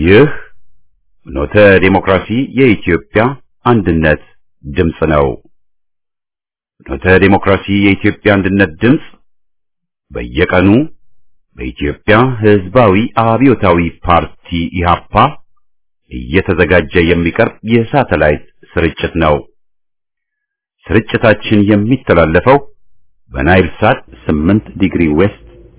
ይህ ኖተ ዴሞክራሲ የኢትዮጵያ አንድነት ድምፅ ነው። ኖተ ዴሞክራሲ የኢትዮጵያ አንድነት ድምፅ በየቀኑ በኢትዮጵያ ሕዝባዊ አብዮታዊ ፓርቲ ኢህአፓ እየተዘጋጀ የሚቀርብ የሳተላይት ስርጭት ነው። ስርጭታችን የሚተላለፈው በናይል ሳት 8 ዲግሪ ዌስት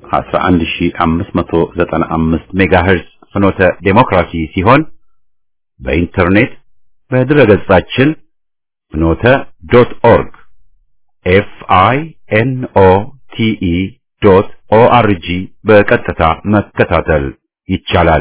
11595 ሜጋሄርዝ ፍኖተ ዴሞክራሲ ሲሆን በኢንተርኔት በድረገጻችን ፍኖተ ዶት ኦርግ ኤፍ አይ ኤን ኦ ቲ ኢ ዶት ኦ አር ጂ በቀጥታ መከታተል ይቻላል።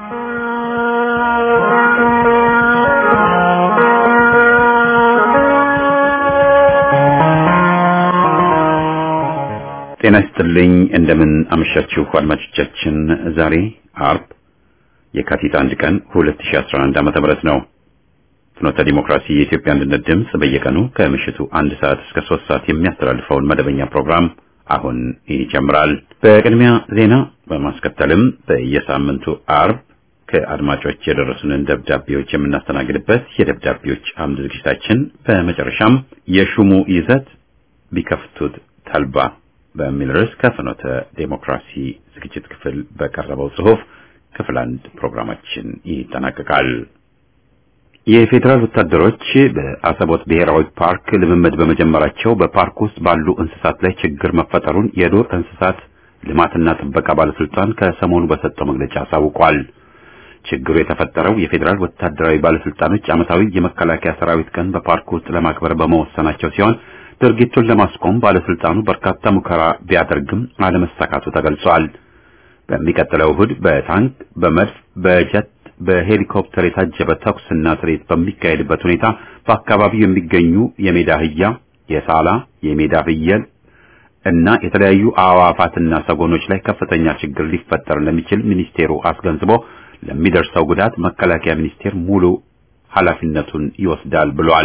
ጤና ይስጥልኝ። እንደምን አመሻችሁ አድማጮቻችን። ዛሬ አርብ የካቲት አንድ ቀን 2011 ዓመተ ምህረት ነው። ፍኖተ ዲሞክራሲ የኢትዮጵያ አንድነት ድምፅ በየቀኑ ከምሽቱ አንድ ሰዓት እስከ ሶስት ሰዓት የሚያስተላልፈውን መደበኛ ፕሮግራም አሁን ይጀምራል። በቅድሚያ ዜና በማስከተልም በየሳምንቱ አርብ ከአድማጮች የደረሱንን ደብዳቤዎች የምናስተናግድበት የደብዳቤዎች አምድ ዝግጅታችን፣ በመጨረሻም የሹሙ ይዘት ቢከፍቱት ተልባ በሚል ርዕስ ከፍኖተ ዴሞክራሲ ዝግጅት ክፍል በቀረበው ጽሑፍ ክፍል አንድ ፕሮግራማችን ይጠናቀቃል። የፌዴራል ወታደሮች በአሰቦት ብሔራዊ ፓርክ ልምምድ በመጀመራቸው በፓርክ ውስጥ ባሉ እንስሳት ላይ ችግር መፈጠሩን የዱር እንስሳት ልማትና ጥበቃ ባለስልጣን ከሰሞኑ በሰጠው መግለጫ አሳውቋል። ችግሩ የተፈጠረው የፌዴራል ወታደራዊ ባለስልጣኖች ዓመታዊ የመከላከያ ሰራዊት ቀን በፓርክ ውስጥ ለማክበር በመወሰናቸው ሲሆን ድርጊቱን ለማስቆም ባለስልጣኑ በርካታ ሙከራ ቢያደርግም አለመሳካቱ ተገልጿል። በሚቀጥለው እሁድ በታንክ፣ በመድፍ፣ በጀት፣ በሄሊኮፕተር የታጀበ ተኩስና ትርኢት በሚካሄድበት ሁኔታ በአካባቢው የሚገኙ የሜዳ አህያ፣ የሳላ፣ የሜዳ ፍየል እና የተለያዩ አዕዋፋትና ሰጎኖች ላይ ከፍተኛ ችግር ሊፈጠር እንደሚችል ሚኒስቴሩ አስገንዝቦ ለሚደርሰው ጉዳት መከላከያ ሚኒስቴር ሙሉ ኃላፊነቱን ይወስዳል ብሏል።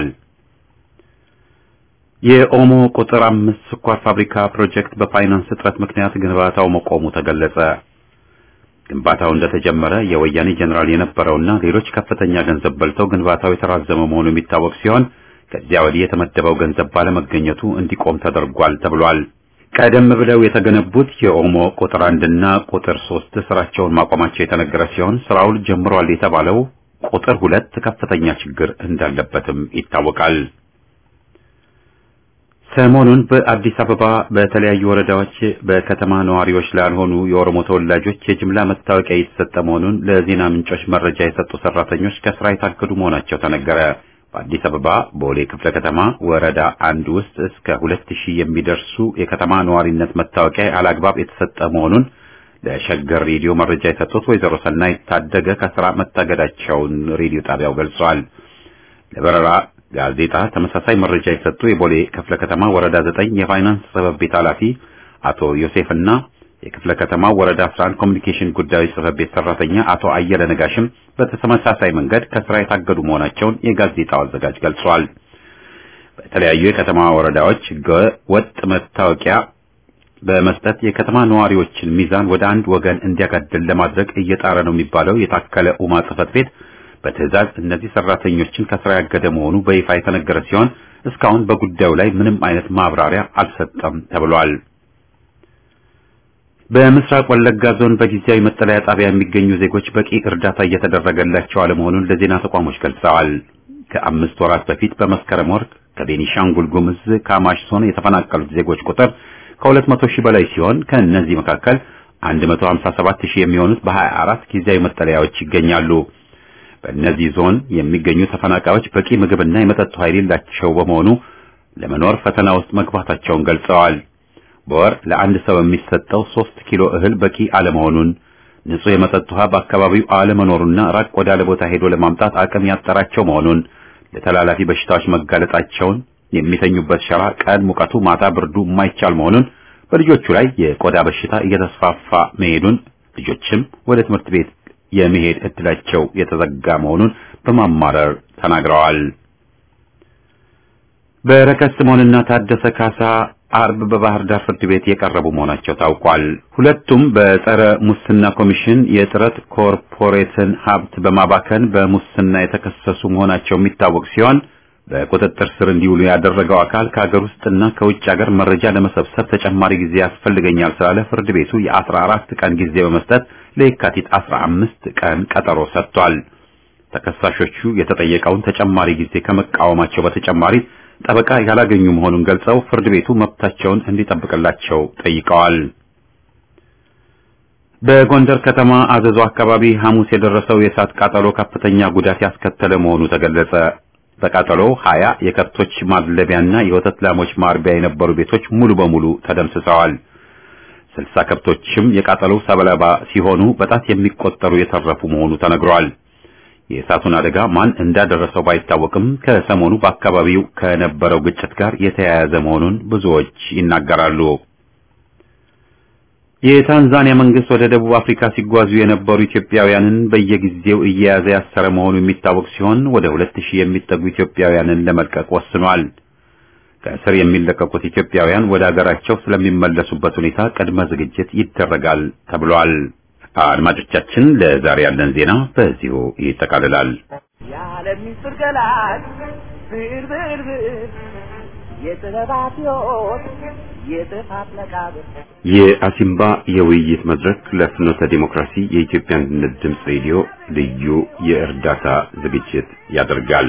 የኦሞ ቁጥር አምስት ስኳር ፋብሪካ ፕሮጀክት በፋይናንስ እጥረት ምክንያት ግንባታው መቆሙ ተገለጸ። ግንባታው እንደተጀመረ የወያኔ ጀኔራል የነበረውና ሌሎች ከፍተኛ ገንዘብ በልተው ግንባታው የተራዘመ መሆኑ የሚታወቅ ሲሆን ከዚያ ወዲህ የተመደበው ገንዘብ ባለመገኘቱ እንዲቆም ተደርጓል ተብሏል። ቀደም ብለው የተገነቡት የኦሞ ቁጥር አንድና ቁጥር ሶስት ስራቸውን ማቆማቸው የተነገረ ሲሆን ስራውን ጀምሯል የተባለው ቁጥር ሁለት ከፍተኛ ችግር እንዳለበትም ይታወቃል። ሰሞኑን በአዲስ አበባ በተለያዩ ወረዳዎች በከተማ ነዋሪዎች ላልሆኑ የኦሮሞ ተወላጆች የጅምላ መታወቂያ እየተሰጠ መሆኑን ለዜና ምንጮች መረጃ የሰጡ ሰራተኞች ከስራ የታገዱ መሆናቸው ተነገረ። በአዲስ አበባ ቦሌ ክፍለ ከተማ ወረዳ አንድ ውስጥ እስከ ሁለት ሺህ የሚደርሱ የከተማ ነዋሪነት መታወቂያ አላግባብ የተሰጠ መሆኑን ለሸገር ሬዲዮ መረጃ የሰጡት ወይዘሮ ሰናይ ታደገ ከስራ መታገዳቸውን ሬዲዮ ጣቢያው ገልጿል። ለበረራ ጋዜጣ ተመሳሳይ መረጃ የሰጡ የቦሌ ክፍለ ከተማ ወረዳ ዘጠኝ የፋይናንስ ጽሕፈት ቤት ኃላፊ አቶ ዮሴፍና የክፍለ ከተማ ወረዳ 11 ኮሚኒኬሽን ጉዳዮች ጽሕፈት ቤት ሰራተኛ አቶ አየለ ነጋሽም በተመሳሳይ መንገድ ከስራ የታገዱ መሆናቸውን የጋዜጣው አዘጋጅ ገልጿል። በተለያዩ የከተማ ወረዳዎች ወጥ መታወቂያ በመስጠት የከተማ ነዋሪዎችን ሚዛን ወደ አንድ ወገን እንዲያጋድል ለማድረግ እየጣረ ነው የሚባለው የታከለ ኡማ ጽሕፈት ቤት በትዕዛዝ እነዚህ ሰራተኞችን ከስራ ያገደ መሆኑ በይፋ የተነገረ ሲሆን እስካሁን በጉዳዩ ላይ ምንም አይነት ማብራሪያ አልሰጠም ተብሏል። በምስራቅ ወለጋ ዞን በጊዜያዊ መጠለያ ጣቢያ የሚገኙ ዜጎች በቂ እርዳታ እየተደረገላቸው አለመሆኑን ለዜና ተቋሞች ገልጸዋል። ከአምስት ወራት በፊት በመስከረም ወር ከቤኒሻንጉል ጉምዝ ካማሽ ዞን የተፈናቀሉት ዜጎች ቁጥር ከሁለት መቶ ሺህ በላይ ሲሆን ከእነዚህ መካከል 157 ሺህ የሚሆኑት በ24 ጊዜያዊ መጠለያዎች ይገኛሉ። በእነዚህ ዞን የሚገኙ ተፈናቃዮች በቂ ምግብና የመጠጥ ውሃ የሌላቸው በመሆኑ ለመኖር ፈተና ውስጥ መግባታቸውን ገልጸዋል። በወር ለአንድ ሰው የሚሰጠው ሶስት ኪሎ እህል በቂ አለመሆኑን፣ ንጹህ የመጠጥ ውሃ በአካባቢው አለመኖሩና ራቅ ወዳለ ቦታ ሄዶ ለማምጣት አቅም ያጠራቸው መሆኑን፣ ለተላላፊ በሽታዎች መጋለጣቸውን፣ የሚተኙበት ሸራ ቀን ሙቀቱ ማታ ብርዱ የማይቻል መሆኑን፣ በልጆቹ ላይ የቆዳ በሽታ እየተስፋፋ መሄዱን፣ ልጆችም ወደ ትምህርት ቤት የመሄድ እድላቸው የተዘጋ መሆኑን በማማረር ተናግረዋል። በረከት ስምዖንና ታደሰ ካሳ አርብ በባህር ዳር ፍርድ ቤት የቀረቡ መሆናቸው ታውቋል። ሁለቱም በጸረ ሙስና ኮሚሽን የጥረት ኮርፖሬትን ሀብት በማባከን በሙስና የተከሰሱ መሆናቸው የሚታወቅ ሲሆን በቁጥጥር ስር እንዲውሉ ያደረገው አካል ከሀገር ውስጥና ከውጭ ሀገር መረጃ ለመሰብሰብ ተጨማሪ ጊዜ ያስፈልገኛል ስላለ ፍርድ ቤቱ የአስራ አራት ቀን ጊዜ በመስጠት ለየካቲት አስራ አምስት ቀን ቀጠሮ ሰጥቷል። ተከሳሾቹ የተጠየቀውን ተጨማሪ ጊዜ ከመቃወማቸው በተጨማሪ ጠበቃ ያላገኙ መሆኑን ገልጸው ፍርድ ቤቱ መብታቸውን እንዲጠብቅላቸው ጠይቀዋል። በጎንደር ከተማ አዘዞ አካባቢ ሐሙስ የደረሰው የእሳት ቃጠሎ ከፍተኛ ጉዳት ያስከተለ መሆኑ ተገለጸ። በቃጠሎው ሀያ የከብቶች ማድለቢያና የወተት ላሞች ማርቢያ የነበሩ ቤቶች ሙሉ በሙሉ ተደምስሰዋል። ስልሳ ከብቶችም የቃጠሎው ሰለባ ሲሆኑ በጣት የሚቆጠሩ የተረፉ መሆኑ ተነግሯል። የእሳቱን አደጋ ማን እንዳደረሰው ባይታወቅም ከሰሞኑ በአካባቢው ከነበረው ግጭት ጋር የተያያዘ መሆኑን ብዙዎች ይናገራሉ። የታንዛኒያ መንግስት ወደ ደቡብ አፍሪካ ሲጓዙ የነበሩ ኢትዮጵያውያንን በየጊዜው እየያዘ ያሰረ መሆኑ የሚታወቅ ሲሆን ወደ ሁለት ሺህ የሚጠጉ ኢትዮጵያውያንን ለመልቀቅ ወስኗል። ከእስር የሚለቀቁት ኢትዮጵያውያን ወደ አገራቸው ስለሚመለሱበት ሁኔታ ቅድመ ዝግጅት ይደረጋል ተብሏል። አድማጮቻችን፣ ለዛሬ ያለን ዜና በዚሁ ይጠቃልላል። የዓለም ምስጢር ገላጭ ብርብርብር የጥበባት ሕይወት የጥፋት መቃብር የአሲምባ የውይይት መድረክ ለፍኖተ ዲሞክራሲ የኢትዮጵያ አንድነት ድምፅ ሬዲዮ ልዩ የእርዳታ ዝግጅት ያደርጋል።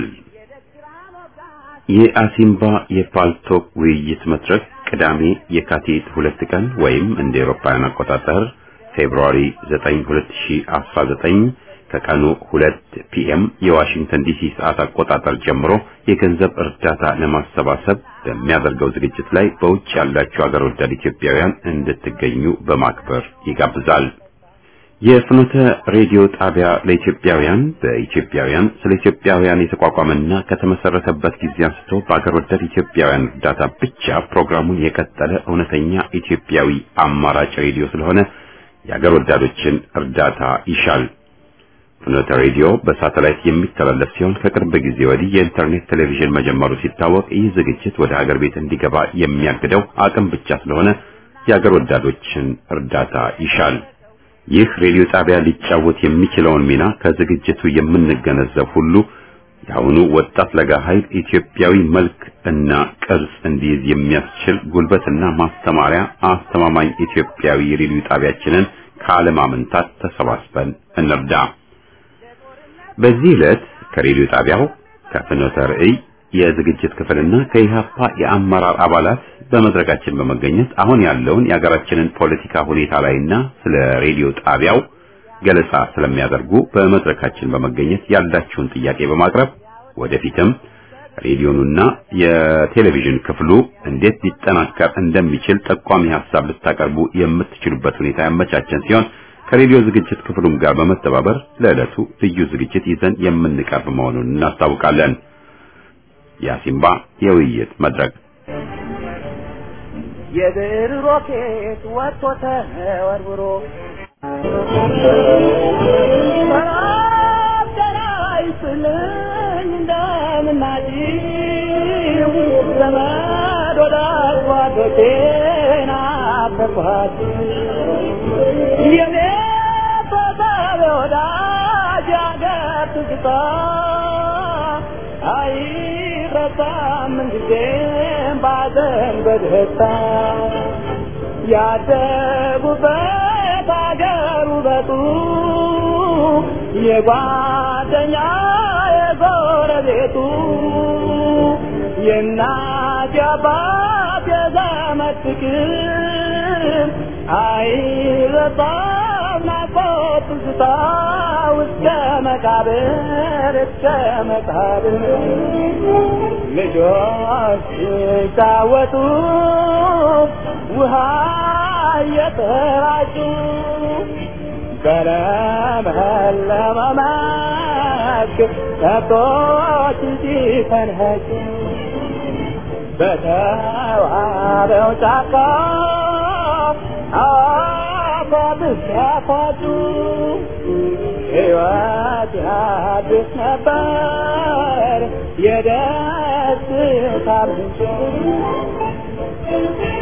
የአሲምባ የፓልቶክ ውይይት መድረክ ቅዳሜ የካቲት ሁለት ቀን ወይም እንደ ኤሮፓውያን አቆጣጠር ፌብሩዋሪ 9 2019 ከቀኑ 2 ፒኤም የዋሽንግተን ዲሲ ሰዓት አቆጣጠር ጀምሮ የገንዘብ እርዳታ ለማሰባሰብ በሚያደርገው ዝግጅት ላይ በውጭ ያላችሁ አገር ወዳድ ኢትዮጵያውያን እንድትገኙ በማክበር ይጋብዛል። የፍኖተ ሬዲዮ ጣቢያ ለኢትዮጵያውያን በኢትዮጵያውያን ስለ ኢትዮጵያውያን የተቋቋመና ከተመሰረተበት ጊዜ አንስቶ በአገር ወዳድ ኢትዮጵያውያን እርዳታ ብቻ ፕሮግራሙን የቀጠለ እውነተኛ ኢትዮጵያዊ አማራጭ ሬዲዮ ስለሆነ የአገር ወዳዶችን እርዳታ ይሻል። ፍኖተ ሬዲዮ በሳተላይት የሚተላለፍ ሲሆን ከቅርብ ጊዜ ወዲህ የኢንተርኔት ቴሌቪዥን መጀመሩ ሲታወቅ ይህ ዝግጅት ወደ ሀገር ቤት እንዲገባ የሚያግደው አቅም ብቻ ስለሆነ የአገር ወዳዶችን እርዳታ ይሻል። ይህ ሬዲዮ ጣቢያ ሊጫወት የሚችለውን ሚና ከዝግጅቱ የምንገነዘብ ሁሉ የአሁኑ ወጣት ለጋ ኃይል ኢትዮጵያዊ መልክ እና ቅርጽ እንዲይዝ የሚያስችል ጉልበትና ማስተማሪያ አስተማማኝ ኢትዮጵያዊ ሬዲዮ ጣቢያችንን ካለማመንታት ተሰባስበን እንርዳ። በዚህ ዕለት ከሬዲዮ ጣቢያው ከፍኖተ ርዕይ የዝግጅት ክፍልና ከኢሃፓ የአመራር አባላት በመድረካችን በመገኘት አሁን ያለውን የሀገራችንን ፖለቲካ ሁኔታ ላይና ስለ ሬዲዮ ጣቢያው ገለጻ ስለሚያደርጉ በመድረካችን በመገኘት ያላችሁን ጥያቄ በማቅረብ ወደፊትም ሬዲዮኑና የቴሌቪዥን ክፍሉ እንዴት ሊጠናከር እንደሚችል ጠቋሚ ሐሳብ ልታቀርቡ የምትችሉበት ሁኔታ ያመቻቸን ሲሆን ከሬዲዮ ዝግጅት ክፍሉም ጋር በመተባበር ለዕለቱ ልዩ ዝግጅት ይዘን የምንቀርብ መሆኑን እናስታውቃለን። የአሲምባ የውይይት መድረክ የብር ሮኬት ወጥቶ ተወርውሮ ይስልኝ እንደምናጭው ዘመድ ወዳጅ ጓዶቼን አፈርኳት የኔ ተሳቢ ወዳጅ አገር ትዝታ አይረሳም ምንጊዜም ባዘን በደስታ ያደጉበት አገር ውበቱ የጓደኛ የጎረቤቱ የእናት የአባት የዘመድ ፍቅር አይረሳም ናፍቆት ትዝታ እስከ መቃብር እስከ መቃብር ልጆች ሲጫወቱ ውሃ እየተራጩ በለመለመ መስክ ከብቶች ሲፈንኸጩ በተዋበው ጫካ አፏት ሲያፏጩ ሕይወት አዲስ ነበር የደስታ ምንጭ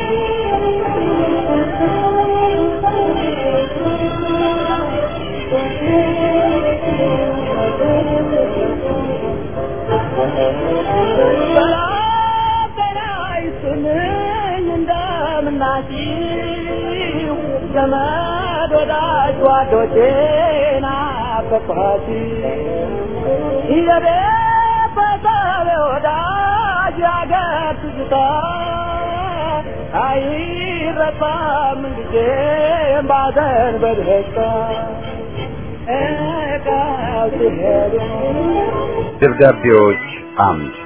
ዘመድ ወዳጅ ጓዶቼን ናፈቅኋት የቤተሰብ ወዳጅ ያገር ትዝታ አይረሳም ጊዜም ባዘን በደስታ እቃው ሲሄዱ ደብዳቤዎች አምድ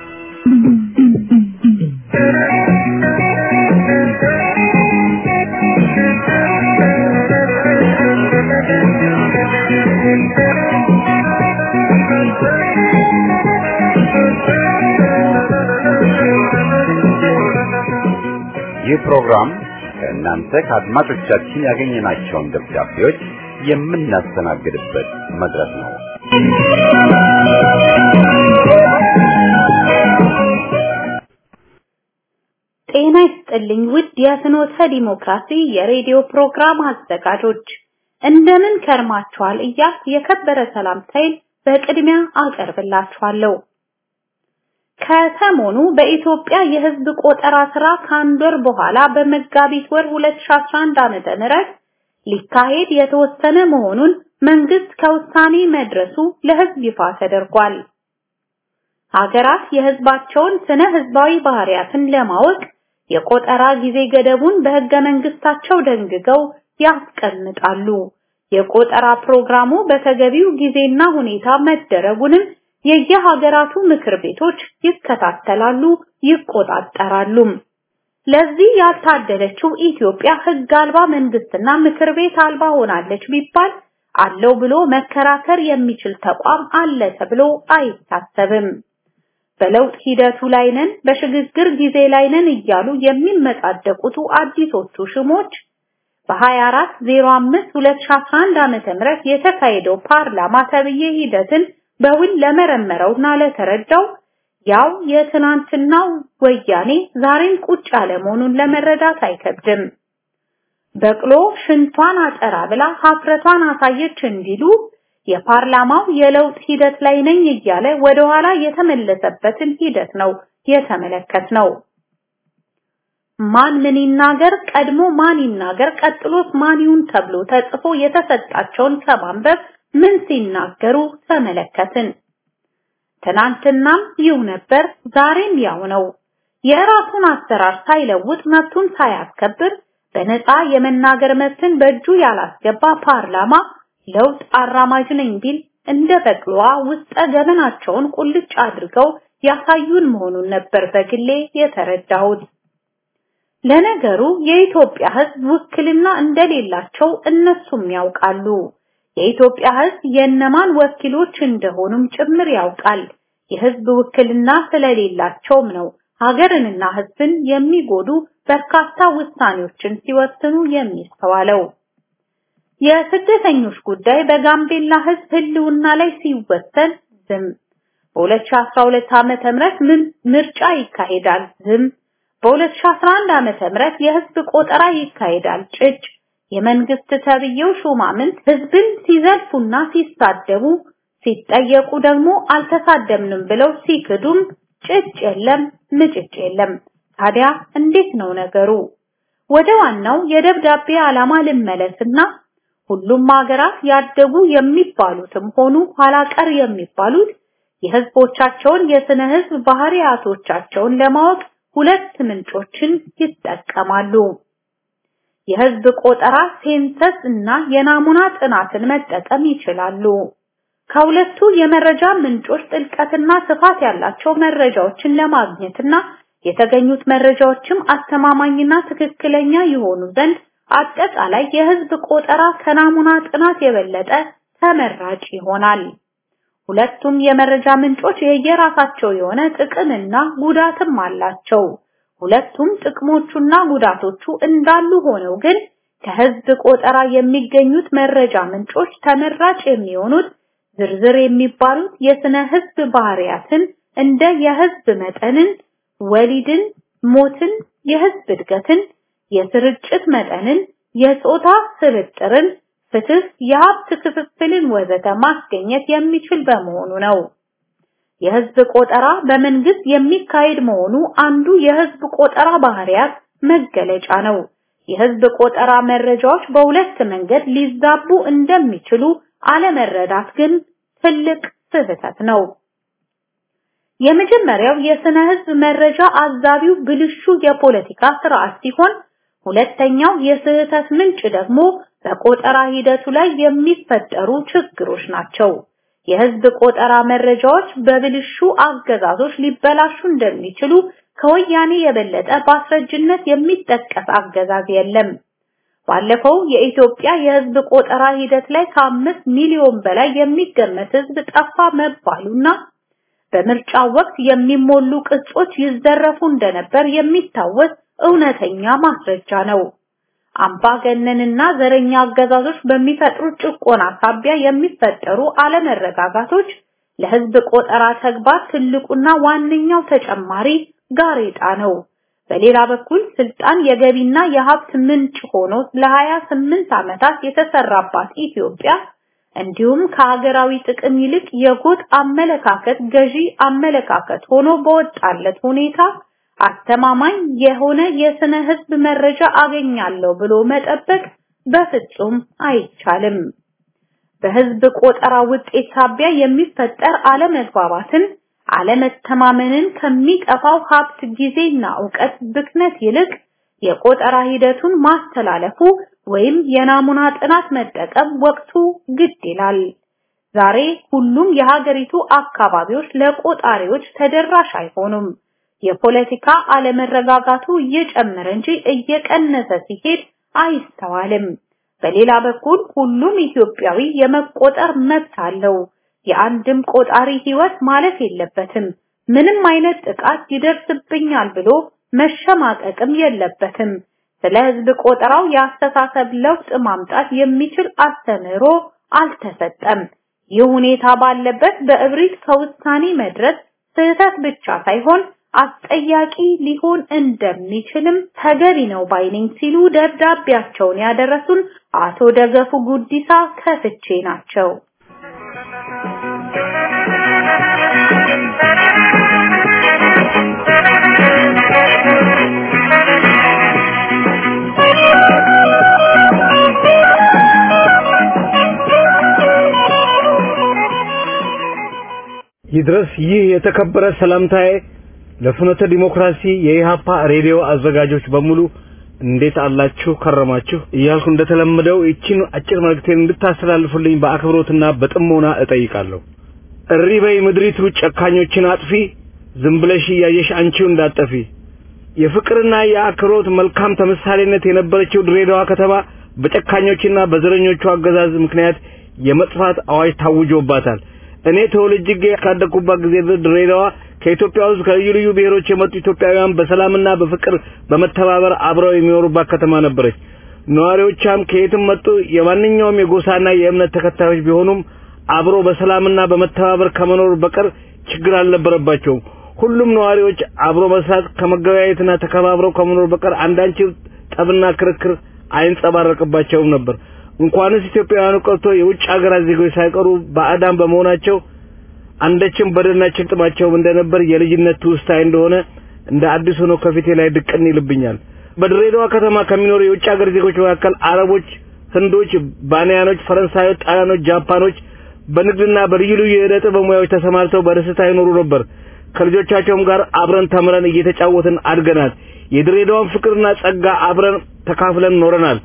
ይህ ፕሮግራም ከእናንተ ከአድማጮቻችን ያገኘናቸውን ደብዳቤዎች የምናስተናግድበት መድረክ ነው። ጤና ይስጥልኝ ውድ የፍኖተ ዲሞክራሲ የሬዲዮ ፕሮግራም አዘጋጆች እንደምን ከርማችኋል እያልኩ የከበረ ሰላምታዬን በቅድሚያ አቀርብላችኋለሁ። ከሰሞኑ በኢትዮጵያ የሕዝብ ቆጠራ ስራ ከአንድ ወር በኋላ በመጋቢት ወር 2011 ዓመተ ምህረት ሊካሄድ የተወሰነ መሆኑን መንግስት ከውሳኔ መድረሱ ለሕዝብ ይፋ ተደርጓል። ሀገራት የሕዝባቸውን ስነ ሕዝባዊ ባህሪያትን ለማወቅ የቆጠራ ጊዜ ገደቡን በሕገ መንግስታቸው ደንግገው ያስቀምጣሉ። የቆጠራ ፕሮግራሙ በተገቢው ጊዜና ሁኔታ መደረጉንም የየሀገራቱ ምክር ቤቶች ይከታተላሉ፣ ይቆጣጠራሉ። ለዚህ ያልታደለችው ኢትዮጵያ ሕግ አልባ መንግስትና ምክር ቤት አልባ ሆናለች ቢባል አለው ብሎ መከራከር የሚችል ተቋም አለ ተብሎ አይታሰብም። በለውጥ ሂደቱ ላይ ነን፣ በሽግግር ጊዜ ላይ ነን እያሉ የሚመጻደቁቱ አዲሶቹ ሽሞች በ2405 2011 ዓመተ ምህረት የተካሄደው ፓርላማ ተብዬ ሂደትን በውል ለመረመረውና ለተረዳው ያው የትናንትናው ወያኔ ዛሬም ቁጭ ያለ መሆኑን ለመረዳት አይከብድም። በቅሎ ሽንቷን አጠራ ብላ ሀፍረቷን አሳየች እንዲሉ የፓርላማው የለውጥ ሂደት ላይ ነኝ እያለ ወደ ኋላ የተመለሰበትን ሂደት ነው የተመለከትነው። ማን ምን ይናገር፣ ቀድሞ ማን ይናገር፣ ቀጥሎስ ማን ይሁን ተብሎ ተጽፎ የተሰጣቸውን ከማንበብ ምን ሲናገሩ ተመለከትን። ትናንትናም ይው ነበር፣ ዛሬም ያው ነው። የራሱን አሰራር ሳይለውጥ መብቱን ሳያስከብር በነፃ የመናገር መብትን በእጁ ያላስገባ ፓርላማ ለውጥ አራማጅ ነኝ ቢል እንደ በቅሏ ውስጠ ገመናቸውን ቁልጭ አድርገው ያሳዩን መሆኑን ነበር በግሌ የተረዳሁት። ለነገሩ የኢትዮጵያ ሕዝብ ውክልና እንደሌላቸው እነሱም ያውቃሉ። የኢትዮጵያ ሕዝብ የእነማን ወኪሎች እንደሆኑም ጭምር ያውቃል። የሕዝብ ውክልና ስለሌላቸውም ነው ሀገርንና ሕዝብን የሚጎዱ በርካታ ውሳኔዎችን ሲወስኑ የሚስተዋለው። የስደተኞች ጉዳይ በጋምቤላ ሕዝብ ህልውና ላይ ሲወሰን ዝም። በ2012 ዓመተ ምህረት ምርጫ ይካሄዳል ዝም። በ2011 ዓመተ ምህረት የህዝብ ቆጠራ ይካሄዳል ጭጭ። የመንግስት ተብዬው ሹማምንት ህዝብን ሲዘልፉና ሲሳደቡ ሲጠየቁ ደግሞ አልተሳደብንም ብለው ሲክዱም ጭጭ የለም ምጭጭ የለም። ታዲያ እንዴት ነው ነገሩ? ወደ ዋናው የደብዳቤ ዓላማ ልመለስና ሁሉም ሀገራት ያደጉ የሚባሉትም ሆኑ ኋላቀር የሚባሉት የህዝቦቻቸውን የስነ ህዝብ ባህሪያቶቻቸውን ለማወቅ ሁለት ምንጮችን ይጠቀማሉ። የህዝብ ቆጠራ ሴንሰስ እና የናሙና ጥናትን መጠቀም ይችላሉ። ከሁለቱ የመረጃ ምንጮች ጥልቀትና ስፋት ያላቸው መረጃዎችን ለማግኘትና የተገኙት መረጃዎችም አስተማማኝና ትክክለኛ የሆኑ ዘንድ አጠቃላይ የህዝብ ቆጠራ ከናሙና ጥናት የበለጠ ተመራጭ ይሆናል። ሁለቱም የመረጃ ምንጮች የየራሳቸው የሆነ ጥቅምና ጉዳትም አላቸው። ሁለቱም ጥቅሞቹና ጉዳቶቹ እንዳሉ ሆነው ግን ከህዝብ ቆጠራ የሚገኙት መረጃ ምንጮች ተመራጭ የሚሆኑት ዝርዝር የሚባሉት የስነ ህዝብ ባህሪያትን እንደ የህዝብ መጠንን፣ ወሊድን፣ ሞትን፣ የህዝብ እድገትን፣ የስርጭት መጠንን፣ የጾታ ስብጥርን፣ ፍትህ፣ የሀብት ክፍፍልን ወዘተ ማስገኘት የሚችል በመሆኑ ነው። የህዝብ ቆጠራ በመንግስት የሚካሄድ መሆኑ አንዱ የህዝብ ቆጠራ ባህሪያት መገለጫ ነው። የህዝብ ቆጠራ መረጃዎች በሁለት መንገድ ሊዛቡ እንደሚችሉ አለመረዳት ግን ትልቅ ስህተት ነው። የመጀመሪያው የስነ ህዝብ መረጃ አዛቢው ብልሹ የፖለቲካ ስርዓት ሲሆን ሁለተኛው የስህተት ምንጭ ደግሞ በቆጠራ ሂደቱ ላይ የሚፈጠሩ ችግሮች ናቸው። የህዝብ ቆጠራ መረጃዎች በብልሹ አገዛዞች ሊበላሹ እንደሚችሉ ከወያኔ የበለጠ በአስረጅነት የሚጠቀስ አገዛዝ የለም። ባለፈው የኢትዮጵያ የህዝብ ቆጠራ ሂደት ላይ ከአምስት ሚሊዮን በላይ የሚገመት ህዝብ ጠፋ መባሉና በምርጫው ወቅት የሚሞሉ ቅጾች ይዘረፉ እንደነበር የሚታወስ እውነተኛ ማስረጃ ነው። አምባገነንና ዘረኛ አገዛዞች በሚፈጥሩት ጭቆና ሳቢያ የሚፈጠሩ አለመረጋጋቶች ለህዝብ ቆጠራ ተግባር ትልቁና ዋነኛው ተጨማሪ ጋሬጣ ነው። በሌላ በኩል ስልጣን የገቢና የሀብት ምንጭ ሆኖ ለ28 ዓመታት የተሰራባት ኢትዮጵያ እንዲሁም ከሀገራዊ ጥቅም ይልቅ የጎጥ አመለካከት ገዢ አመለካከት ሆኖ በወጣለት ሁኔታ አስተማማኝ የሆነ የስነ ህዝብ መረጃ አገኛለሁ ብሎ መጠበቅ በፍጹም አይቻልም። በህዝብ ቆጠራ ውጤት ሳቢያ የሚፈጠር አለመግባባትን፣ አለመተማመንን ከሚጠፋው ሀብት ጊዜና ዕውቀት ብክነት ይልቅ የቆጠራ ሂደቱን ማስተላለፉ ወይም የናሙና ጥናት መጠቀም ወቅቱ ግድ ይላል። ዛሬ ሁሉም የሀገሪቱ አካባቢዎች ለቆጣሪዎች ተደራሽ አይሆኑም። የፖለቲካ አለመረጋጋቱ እየጨመረ እንጂ እየቀነሰ ሲሄድ አይስተዋልም። በሌላ በኩል ሁሉም ኢትዮጵያዊ የመቆጠር መብት አለው። የአንድም ቆጣሪ ህይወት ማለፍ የለበትም። ምንም አይነት ጥቃት ይደርስብኛል ብሎ መሸማቀቅም የለበትም። ስለ ህዝብ ቆጠራው የአስተሳሰብ ለውጥ ማምጣት የሚችል አስተምህሮ አልተሰጠም። ይህ ሁኔታ ባለበት በእብሪት ከውሳኔ መድረስ ስህተት ብቻ ሳይሆን አስጠያቂ ሊሆን እንደሚችልም ተገቢ ነው ባይነኝ ሲሉ ደብዳቤያቸውን ያደረሱን አቶ ደገፉ ጉዲሳ ከፍቼ ናቸው። ይድረስ ይህ የተከበረ ሰላምታዬ ለፍኖተ ዲሞክራሲ የኢሃፓ ሬዲዮ አዘጋጆች በሙሉ እንዴት አላችሁ ከረማችሁ እያልኩ እንደተለመደው ይቺን አጭር መልእክቴን እንድታስተላልፉልኝ በአክብሮትና በጥሞና እጠይቃለሁ። እሪ በይ ምድሪቱ ጨካኞችን አጥፊ፣ ዝም ብለሽ እያየሽ አንቺው እንዳጠፊ። የፍቅርና የአክብሮት መልካም ተምሳሌነት የነበረችው ድሬዳዋ ከተማ በጨካኞችና በዘረኞቹ አገዛዝ ምክንያት የመጥፋት አዋጅ ታውጆባታል። እኔ ተወልጄ ካደግኩባት ጊዜ ድሬዳዋ ከኢትዮጵያ ውስጥ ከልዩ ልዩ ብሔሮች የመጡ ኢትዮጵያውያን በሰላምና በፍቅር በመተባበር አብረው የሚኖሩባት ከተማ ነበረች። ነዋሪዎቿም ከየትም መጡ የማንኛውም የጎሳና የእምነት ተከታዮች ቢሆኑም አብሮ በሰላምና በመተባበር ከመኖር በቀር ችግር አልነበረባቸውም። ሁሉም ነዋሪዎች አብሮ መስራት ከመገበያየትና ተከባብረው ከመኖር በቀር አንዳች ጠብና ክርክር አይንጸባረቅባቸውም ነበር። እንኳንስ ኢትዮጵያውያኑ ቀርቶ የውጭ ሀገራት ዜጎች ሳይቀሩ ባዕዳን በመሆናቸው አንዳችም በደልና ጭንጥማቸውም እንደነበር የልጅነት ትውስታዬ እንደሆነ እንደ አዲስ ሆኖ ከፊቴ ላይ ድቅን ይልብኛል። በድሬዳዋ ከተማ ከሚኖሩ የውጭ ሀገር ዜጎች መካከል አረቦች፣ ህንዶች፣ ባንያኖች፣ ፈረንሳዮች፣ ጣሊያኖች፣ ጃፓኖች በንግድና በልዩ ልዩ የዕደ ጥበብ ሙያዎች ተሰማርተው በደስታ ይኖሩ ነበር። ከልጆቻቸውም ጋር አብረን ተምረን እየተጫወትን አድገናል። የድሬዳዋን ፍቅርና ጸጋ አብረን ተካፍለን ኖረናል።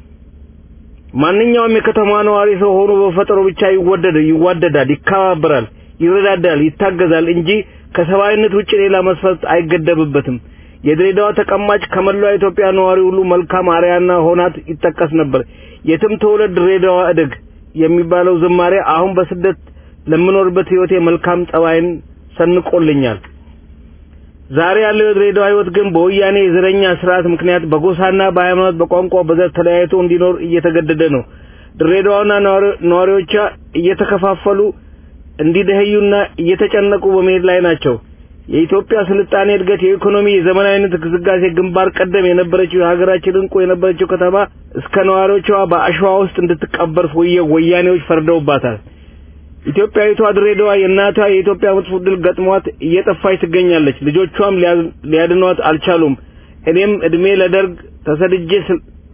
ማንኛውም የከተማ ነዋሪ ሰው ሆኖ በፈጠሩ ብቻ ይወደድ ይዋደዳል፣ ይከባበራል፣ ይረዳዳል፣ ይታገዛል እንጂ ከሰብአዊነት ውጭ ሌላ መስፈርት አይገደብበትም። የድሬዳዋ ተቀማጭ ከመላው ኢትዮጵያ ነዋሪ ሁሉ መልካም አርያና ሆናት ይጠቀስ ነበር። የትም ተወለድ ድሬዳዋ እደግ የሚባለው ዝማሬ አሁን በስደት ለምኖርበት ህይወቴ መልካም ጸባይን ሰንቆልኛል። ዛሬ ያለው የድሬዳዋ ህይወት ግን በወያኔ የዘረኛ ስርዓት ምክንያት በጎሳና በሃይማኖት በቋንቋ በዘር ተለያይቶ እንዲኖር እየተገደደ ነው። ድሬዳዋና ነዋሪዎቿ እየተከፋፈሉ እንዲደህዩና እየተጨነቁ በመሄድ ላይ ናቸው። የኢትዮጵያ ስልጣኔ እድገት፣ የኢኮኖሚ የዘመናዊነት ግስጋሴ ግንባር ቀደም የነበረችው የሀገራችን እንቁ የነበረችው ከተማ እስከ ነዋሪዎቿ በአሸዋ ውስጥ እንድትቀበር ወያኔዎች ፈርደውባታል። ኢትዮጵያዊቷ ድሬዳዋ የእናቷ የኢትዮጵያ መጥፎ ድል ገጥሟት እየጠፋች ትገኛለች። ልጆቿም ሊያድኗት አልቻሉም። እኔም እድሜ ለደርግ ተሰድጄ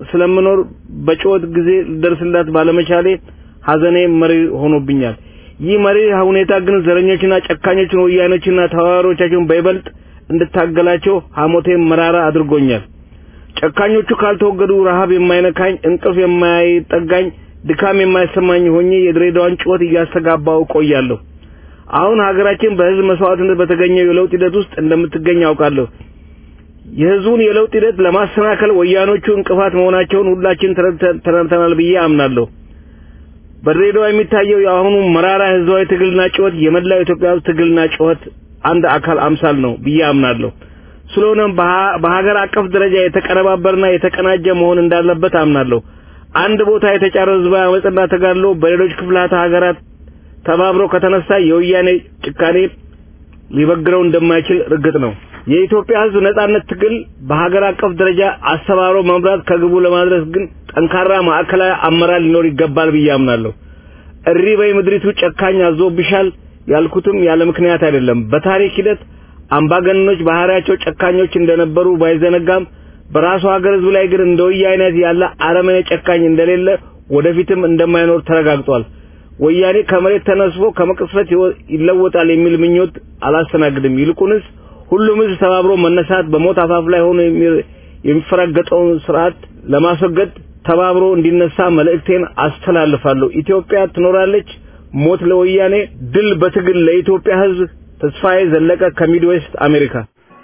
ስለምኖር በጩኸት ጊዜ ልደርስላት ባለመቻሌ ሐዘኔ መሪ ሆኖብኛል። ይህ መሪ ሁኔታ ግን ዘረኞችና ጨካኞችን ወያኖችና ተዋሮቻቸውን በይበልጥ እንድታገላቸው ሐሞቴን መራራ አድርጎኛል። ጨካኞቹ ካልተወገዱ ረሃብ የማይነካኝ እንቅልፍ የማይጠጋኝ ድካም የማይሰማኝ ሆኜ የድሬዳዋን ጩኸት እያስተጋባው ቆያለሁ። አሁን ሀገራችን በህዝብ መስዋዕትነት በተገኘው የለውጥ ሂደት ውስጥ እንደምትገኝ አውቃለሁ። የህዝቡን የለውጥ ሂደት ለማሰናከል ወያኖቹ እንቅፋት መሆናቸውን ሁላችን ተረድተናል ብዬ አምናለሁ። በድሬዳዋ የሚታየው የአሁኑ መራራ ህዝባዊ ትግልና ጩኸት የመላው ኢትዮጵያ ህዝብ ትግልና ጩኸት አንድ አካል አምሳል ነው ብዬ አምናለሁ። ስለሆነም በሀገር አቀፍ ደረጃ የተቀነባበረና የተቀናጀ መሆን እንዳለበት አምናለሁ። አንድ ቦታ የተጫረ ህዝባዊ አመጽና ተጋድሎ በሌሎች ክፍላተ ሀገራት ተባብሮ ከተነሳ የወያኔ ጭካኔ ሊበግረው እንደማይችል እርግጥ ነው። የኢትዮጵያ ህዝብ ነጻነት ትግል በሀገር አቀፍ ደረጃ አስተባብሮ መምራት ከግቡ ለማድረስ ግን ጠንካራ ማዕከላዊ አመራር ሊኖር ይገባል ብዬ አምናለሁ። እሪ በይ ምድሪቱ ጨካኝ አዞብሻል ያልኩትም ያለ ምክንያት አይደለም። በታሪክ ሂደት አምባገነኖች ባህሪያቸው ጨካኞች እንደነበሩ ባይዘነጋም በራሱ ሀገር ህዝብ ላይ ግን እንደ ወያኔ ያለ አረመኔ ጨካኝ እንደሌለ ወደፊትም እንደማይኖር ተረጋግጧል። ወያኔ ከመሬት ተነስፎ ከመቅስፈት ይለወጣል የሚል ምኞት አላስተናግድም። ይልቁንስ ሁሉም ህዝብ ተባብሮ መነሳት በሞት አፋፍ ላይ ሆኖ የሚፈረገጠውን ስርዓት ለማስወገድ ተባብሮ እንዲነሳ መልእክቴን አስተላልፋለሁ። ኢትዮጵያ ትኖራለች። ሞት ለወያኔ፣ ድል በትግል ለኢትዮጵያ ህዝብ። ተስፋዬ ዘለቀ ከሚድዌስት አሜሪካ።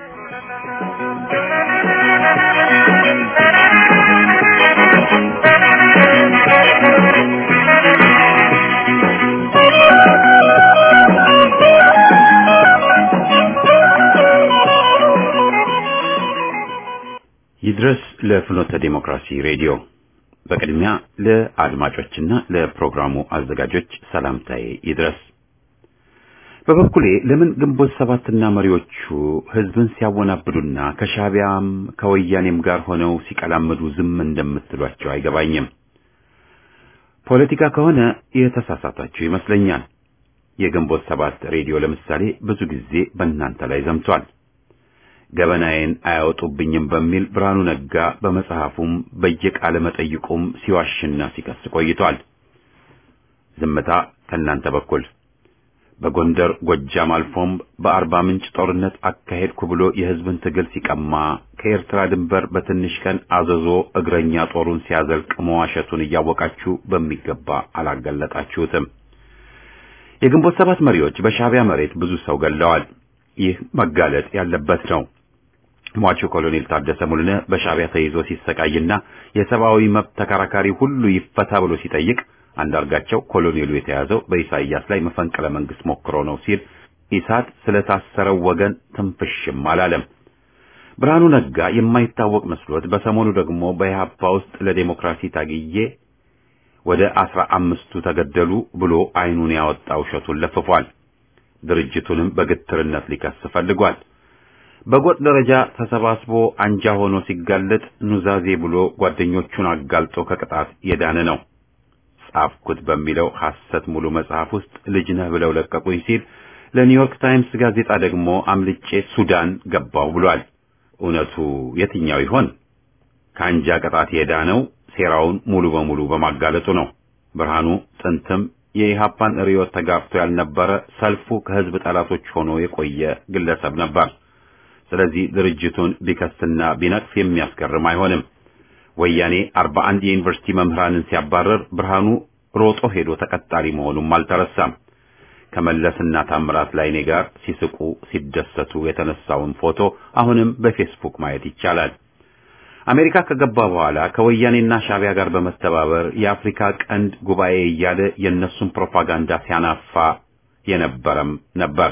ይድረስ ለፍኖተ ዲሞክራሲ ሬዲዮ። በቅድሚያ ለአድማጮችና ለፕሮግራሙ አዘጋጆች ሰላምታዬ ይድረስ። በበኩሌ ለምን ግንቦት ሰባትና መሪዎቹ ህዝብን ሲያወናብዱና ከሻቢያም ከወያኔም ጋር ሆነው ሲቀላመዱ ዝም እንደምትሏቸው አይገባኝም። ፖለቲካ ከሆነ የተሳሳታችሁ ይመስለኛል። የግንቦት ሰባት ሬዲዮ ለምሳሌ ብዙ ጊዜ በእናንተ ላይ ዘምቷል። ገበናዬን አያወጡብኝም በሚል ብርሃኑ ነጋ በመጽሐፉም በየቃለ መጠይቁም ሲዋሽና ሲከስ ቆይቷል። ዝምታ ከእናንተ በኩል በጎንደር ጎጃም አልፎም በአርባ ምንጭ ጦርነት አካሄድኩ ብሎ የህዝብን ትግል ሲቀማ ከኤርትራ ድንበር በትንሽ ቀን አዘዞ እግረኛ ጦሩን ሲያዘልቅ መዋሸቱን እያወቃችሁ በሚገባ አላገለጣችሁትም። የግንቦት ሰባት መሪዎች በሻቢያ መሬት ብዙ ሰው ገለዋል። ይህ መጋለጥ ያለበት ነው። ሟቹ ኮሎኔል ታደሰ ሙሉነ በሻቢያ ተይዞ ሲሰቃይና የሰብአዊ መብት ተከራካሪ ሁሉ ይፈታ ብሎ ሲጠይቅ አንዳርጋቸው ኮሎኔሉ የተያዘው በኢሳይያስ ላይ መፈንቅለ መንግስት ሞክሮ ነው ሲል ኢሳት ስለታሰረው ወገን ትንፍሽም አላለም። ብርሃኑ ነጋ የማይታወቅ መስሎት በሰሞኑ ደግሞ በኢህአፓ ውስጥ ለዴሞክራሲ ታግዬ ወደ አስራ አምስቱ ተገደሉ ብሎ አይኑን ያወጣ ውሸቱን ለፍፏል። ድርጅቱንም በግትርነት ሊከስ ፈልጓል። በጎጥ ደረጃ ተሰባስቦ አንጃ ሆኖ ሲጋለጥ ኑዛዜ ብሎ ጓደኞቹን አጋልጦ ከቅጣት የዳነ ነው። ጻፍኩት በሚለው ሐሰት ሙሉ መጽሐፍ ውስጥ ልጅ ነህ ብለው ለቀቁኝ ሲል ለኒውዮርክ ታይምስ ጋዜጣ ደግሞ አምልጬ ሱዳን ገባው ብሏል። እውነቱ የትኛው ይሆን? ከአንጃ ቅጣት የዳነው ሴራውን ሙሉ በሙሉ በማጋለጡ ነው። ብርሃኑ ጥንትም የኢሃፓን ርዕዮት ተጋፍቶ ያልነበረ ሰልፉ ከህዝብ ጠላቶች ሆኖ የቆየ ግለሰብ ነበር። ስለዚህ ድርጅቱን ቢከስና ቢነቅፍ የሚያስገርም አይሆንም። ወያኔ አርባ አንድ የዩኒቨርሲቲ መምህራንን ሲያባረር ብርሃኑ ሮጦ ሄዶ ተቀጣሪ መሆኑም አልተረሳም። ከመለስና ታምራት ላይኔ ጋር ሲስቁ ሲደሰቱ የተነሳውን ፎቶ አሁንም በፌስቡክ ማየት ይቻላል። አሜሪካ ከገባ በኋላ ከወያኔና ሻቢያ ጋር በመተባበር የአፍሪካ ቀንድ ጉባኤ እያለ የእነሱን ፕሮፓጋንዳ ሲያናፋ የነበረም ነበር።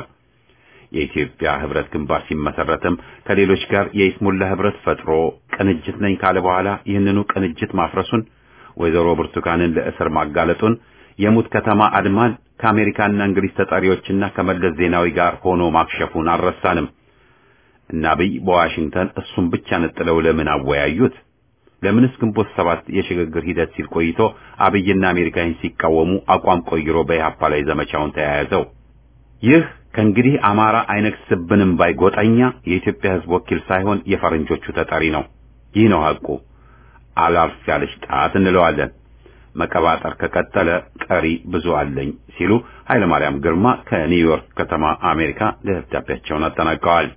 የኢትዮጵያ ህብረት ግንባር ሲመሰረትም ከሌሎች ጋር የኢስሙላ ህብረት ፈጥሮ ቅንጅት ነኝ ካለ በኋላ ይህንኑ ቅንጅት ማፍረሱን፣ ወይዘሮ ብርቱካንን ለእስር ማጋለጡን፣ የሙት ከተማ አድማን ከአሜሪካና እንግሊዝ ተጠሪዎችና ከመለስ ዜናዊ ጋር ሆኖ ማክሸፉን አልረሳንም። እና አብይ በዋሽንግተን እሱን ብቻ ነጥለው ለምን አወያዩት? ለምንስ ግንቦት ሰባት የሽግግር ሂደት ሲል ቆይቶ አብይና አሜሪካን ሲቃወሙ አቋም ቆይሮ በኢህአፓ ላይ ዘመቻውን ተያያዘው? ይህ ከእንግዲህ አማራ አይነግስብንም ባይ ጎጠኛ የኢትዮጵያ ህዝብ ወኪል ሳይሆን የፈረንጆቹ ተጠሪ ነው። ይህ ነው ሐቁ። አላርፍ ያለች ጣት እንለዋለን። መቀባጠር ከቀጠለ ቀሪ ብዙ አለኝ ሲሉ ኃይለማርያም ግርማ ከኒውዮርክ ከተማ አሜሪካ ደብዳቤያቸውን አጠናቀዋል።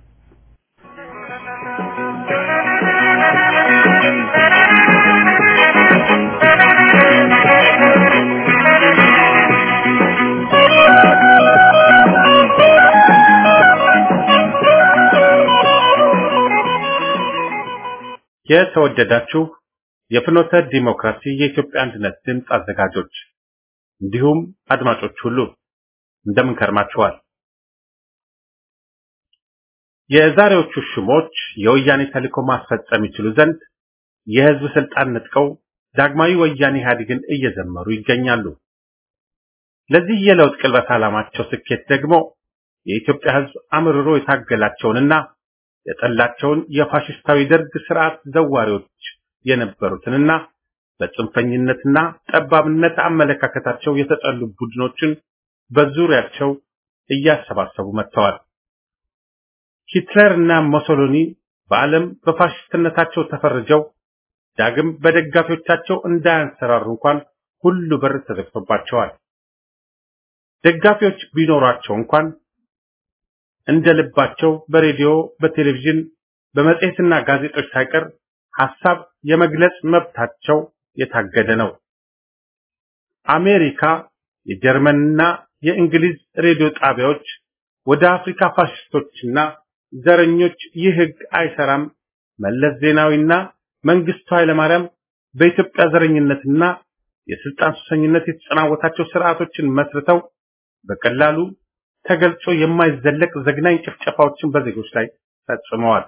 የተወደዳችሁ የፍኖተ ዲሞክራሲ የኢትዮጵያ አንድነት ድምፅ አዘጋጆች እንዲሁም አድማጮች ሁሉ እንደምን ከርማችኋል? የዛሬዎቹ ሹሞች የወያኔ ተልዕኮ ማስፈጸም ይችሉ ዘንድ የህዝብ ስልጣን ነጥቀው ዳግማዊ ወያኔ ኢህአዴግን እየዘመሩ ይገኛሉ። ለዚህ የለውጥ ቅልበት ዓላማቸው ስኬት ደግሞ የኢትዮጵያ ህዝብ አምርሮ የታገላቸውንና የጠላቸውን የፋሽስታዊ ደርግ ስርዓት ዘዋሪዎች የነበሩትንና በጽንፈኝነትና ጠባብነት አመለካከታቸው የተጠሉ ቡድኖችን በዙሪያቸው እያሰባሰቡ መጥተዋል። ሂትለር እና ሞሶሎኒ በዓለም በፋሽስትነታቸው ተፈርጀው ዳግም በደጋፊዎቻቸው እንዳያንሰራሩ እንኳን ሁሉ በር ተዘግቶባቸዋል። ደጋፊዎች ቢኖሯቸው እንኳን እንደ ልባቸው በሬዲዮ፣ በቴሌቪዥን፣ በመጽሔትና ጋዜጦች ሳይቀር ሐሳብ የመግለጽ መብታቸው የታገደ ነው። አሜሪካ፣ የጀርመንና የእንግሊዝ ሬዲዮ ጣቢያዎች ወደ አፍሪካ ፋሽስቶችና ዘረኞች ይህ ህግ አይሰራም፣ መለስ ዜናዊና መንግስቱ ኃይለማርያም በኢትዮጵያ ዘረኝነትና የስልጣን ሱሰኝነት የተጸናወታቸው ስርዓቶችን መስርተው በቀላሉ ተገልጾ የማይዘለቅ ዘግናኝ ጭፍጨፋዎችን በዜጎች ላይ ፈጽመዋል።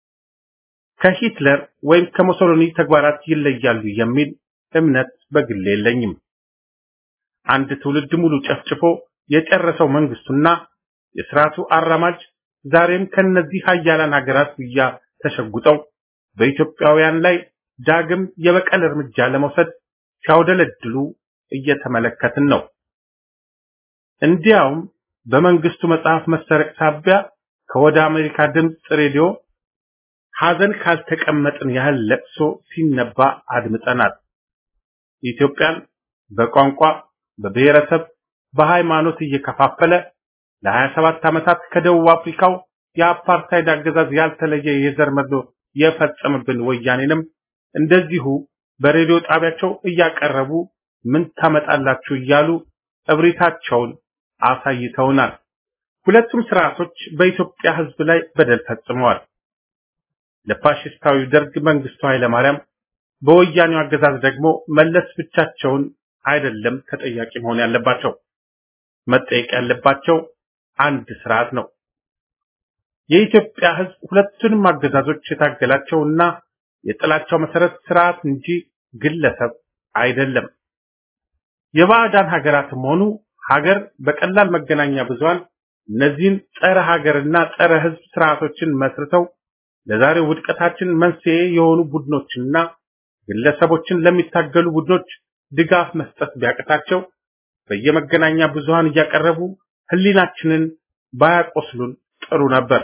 ከሂትለር ወይም ከሞሶሎኒ ተግባራት ይለያሉ የሚል እምነት በግሌ የለኝም። አንድ ትውልድ ሙሉ ጨፍጭፎ የጨረሰው መንግስቱና የስርዓቱ አራማጅ ዛሬም ከነዚህ ሀያላን ሀገራት ጉያ ተሸጉጠው በኢትዮጵያውያን ላይ ዳግም የበቀል እርምጃ ለመውሰድ ሲያውደለድሉ እየተመለከትን ነው። እንዲያውም በመንግስቱ መጽሐፍ መሰረቅ ሳቢያ ከወደ አሜሪካ ድምፅ ሬዲዮ ሐዘን ካልተቀመጥን ያህል ለቅሶ ሲነባ አድምጠናል። ኢትዮጵያን በቋንቋ፣ በብሔረሰብ፣ በሃይማኖት እየከፋፈለ ለ27 ዓመታት ከደቡብ አፍሪካው የአፓርታይድ አገዛዝ ያልተለየ የዘር መድሎ የፈጸምብን ወያኔንም እንደዚሁ በሬዲዮ ጣቢያቸው እያቀረቡ ምን ታመጣላችሁ እያሉ እብሪታቸውን አሳይተውናል። ሁለቱም ስርዓቶች በኢትዮጵያ ሕዝብ ላይ በደል ፈጽመዋል። ለፋሽስታዊ ደርግ መንግስቱ ኃይለማርያም፣ በወያኔው አገዛዝ ደግሞ መለስ ብቻቸውን አይደለም ተጠያቂ መሆን ያለባቸው። መጠየቅ ያለባቸው አንድ ስርዓት ነው። የኢትዮጵያ ሕዝብ ሁለቱንም አገዛዞች የታገላቸውና የጥላቻው መሰረት ስርዓት እንጂ ግለሰብ አይደለም። የባዕዳን ሀገራትም ሆኑ ሀገር በቀላል መገናኛ ብዙሃን እነዚህን ጸረ ሀገርና ጸረ ህዝብ ስርዓቶችን መስርተው ለዛሬው ውድቀታችን መንስኤ የሆኑ ቡድኖችንና ግለሰቦችን ለሚታገሉ ቡድኖች ድጋፍ መስጠት ቢያቅታቸው በየመገናኛ ብዙሃን እያቀረቡ ህሊናችንን ባያቆስሉን ጥሩ ነበር።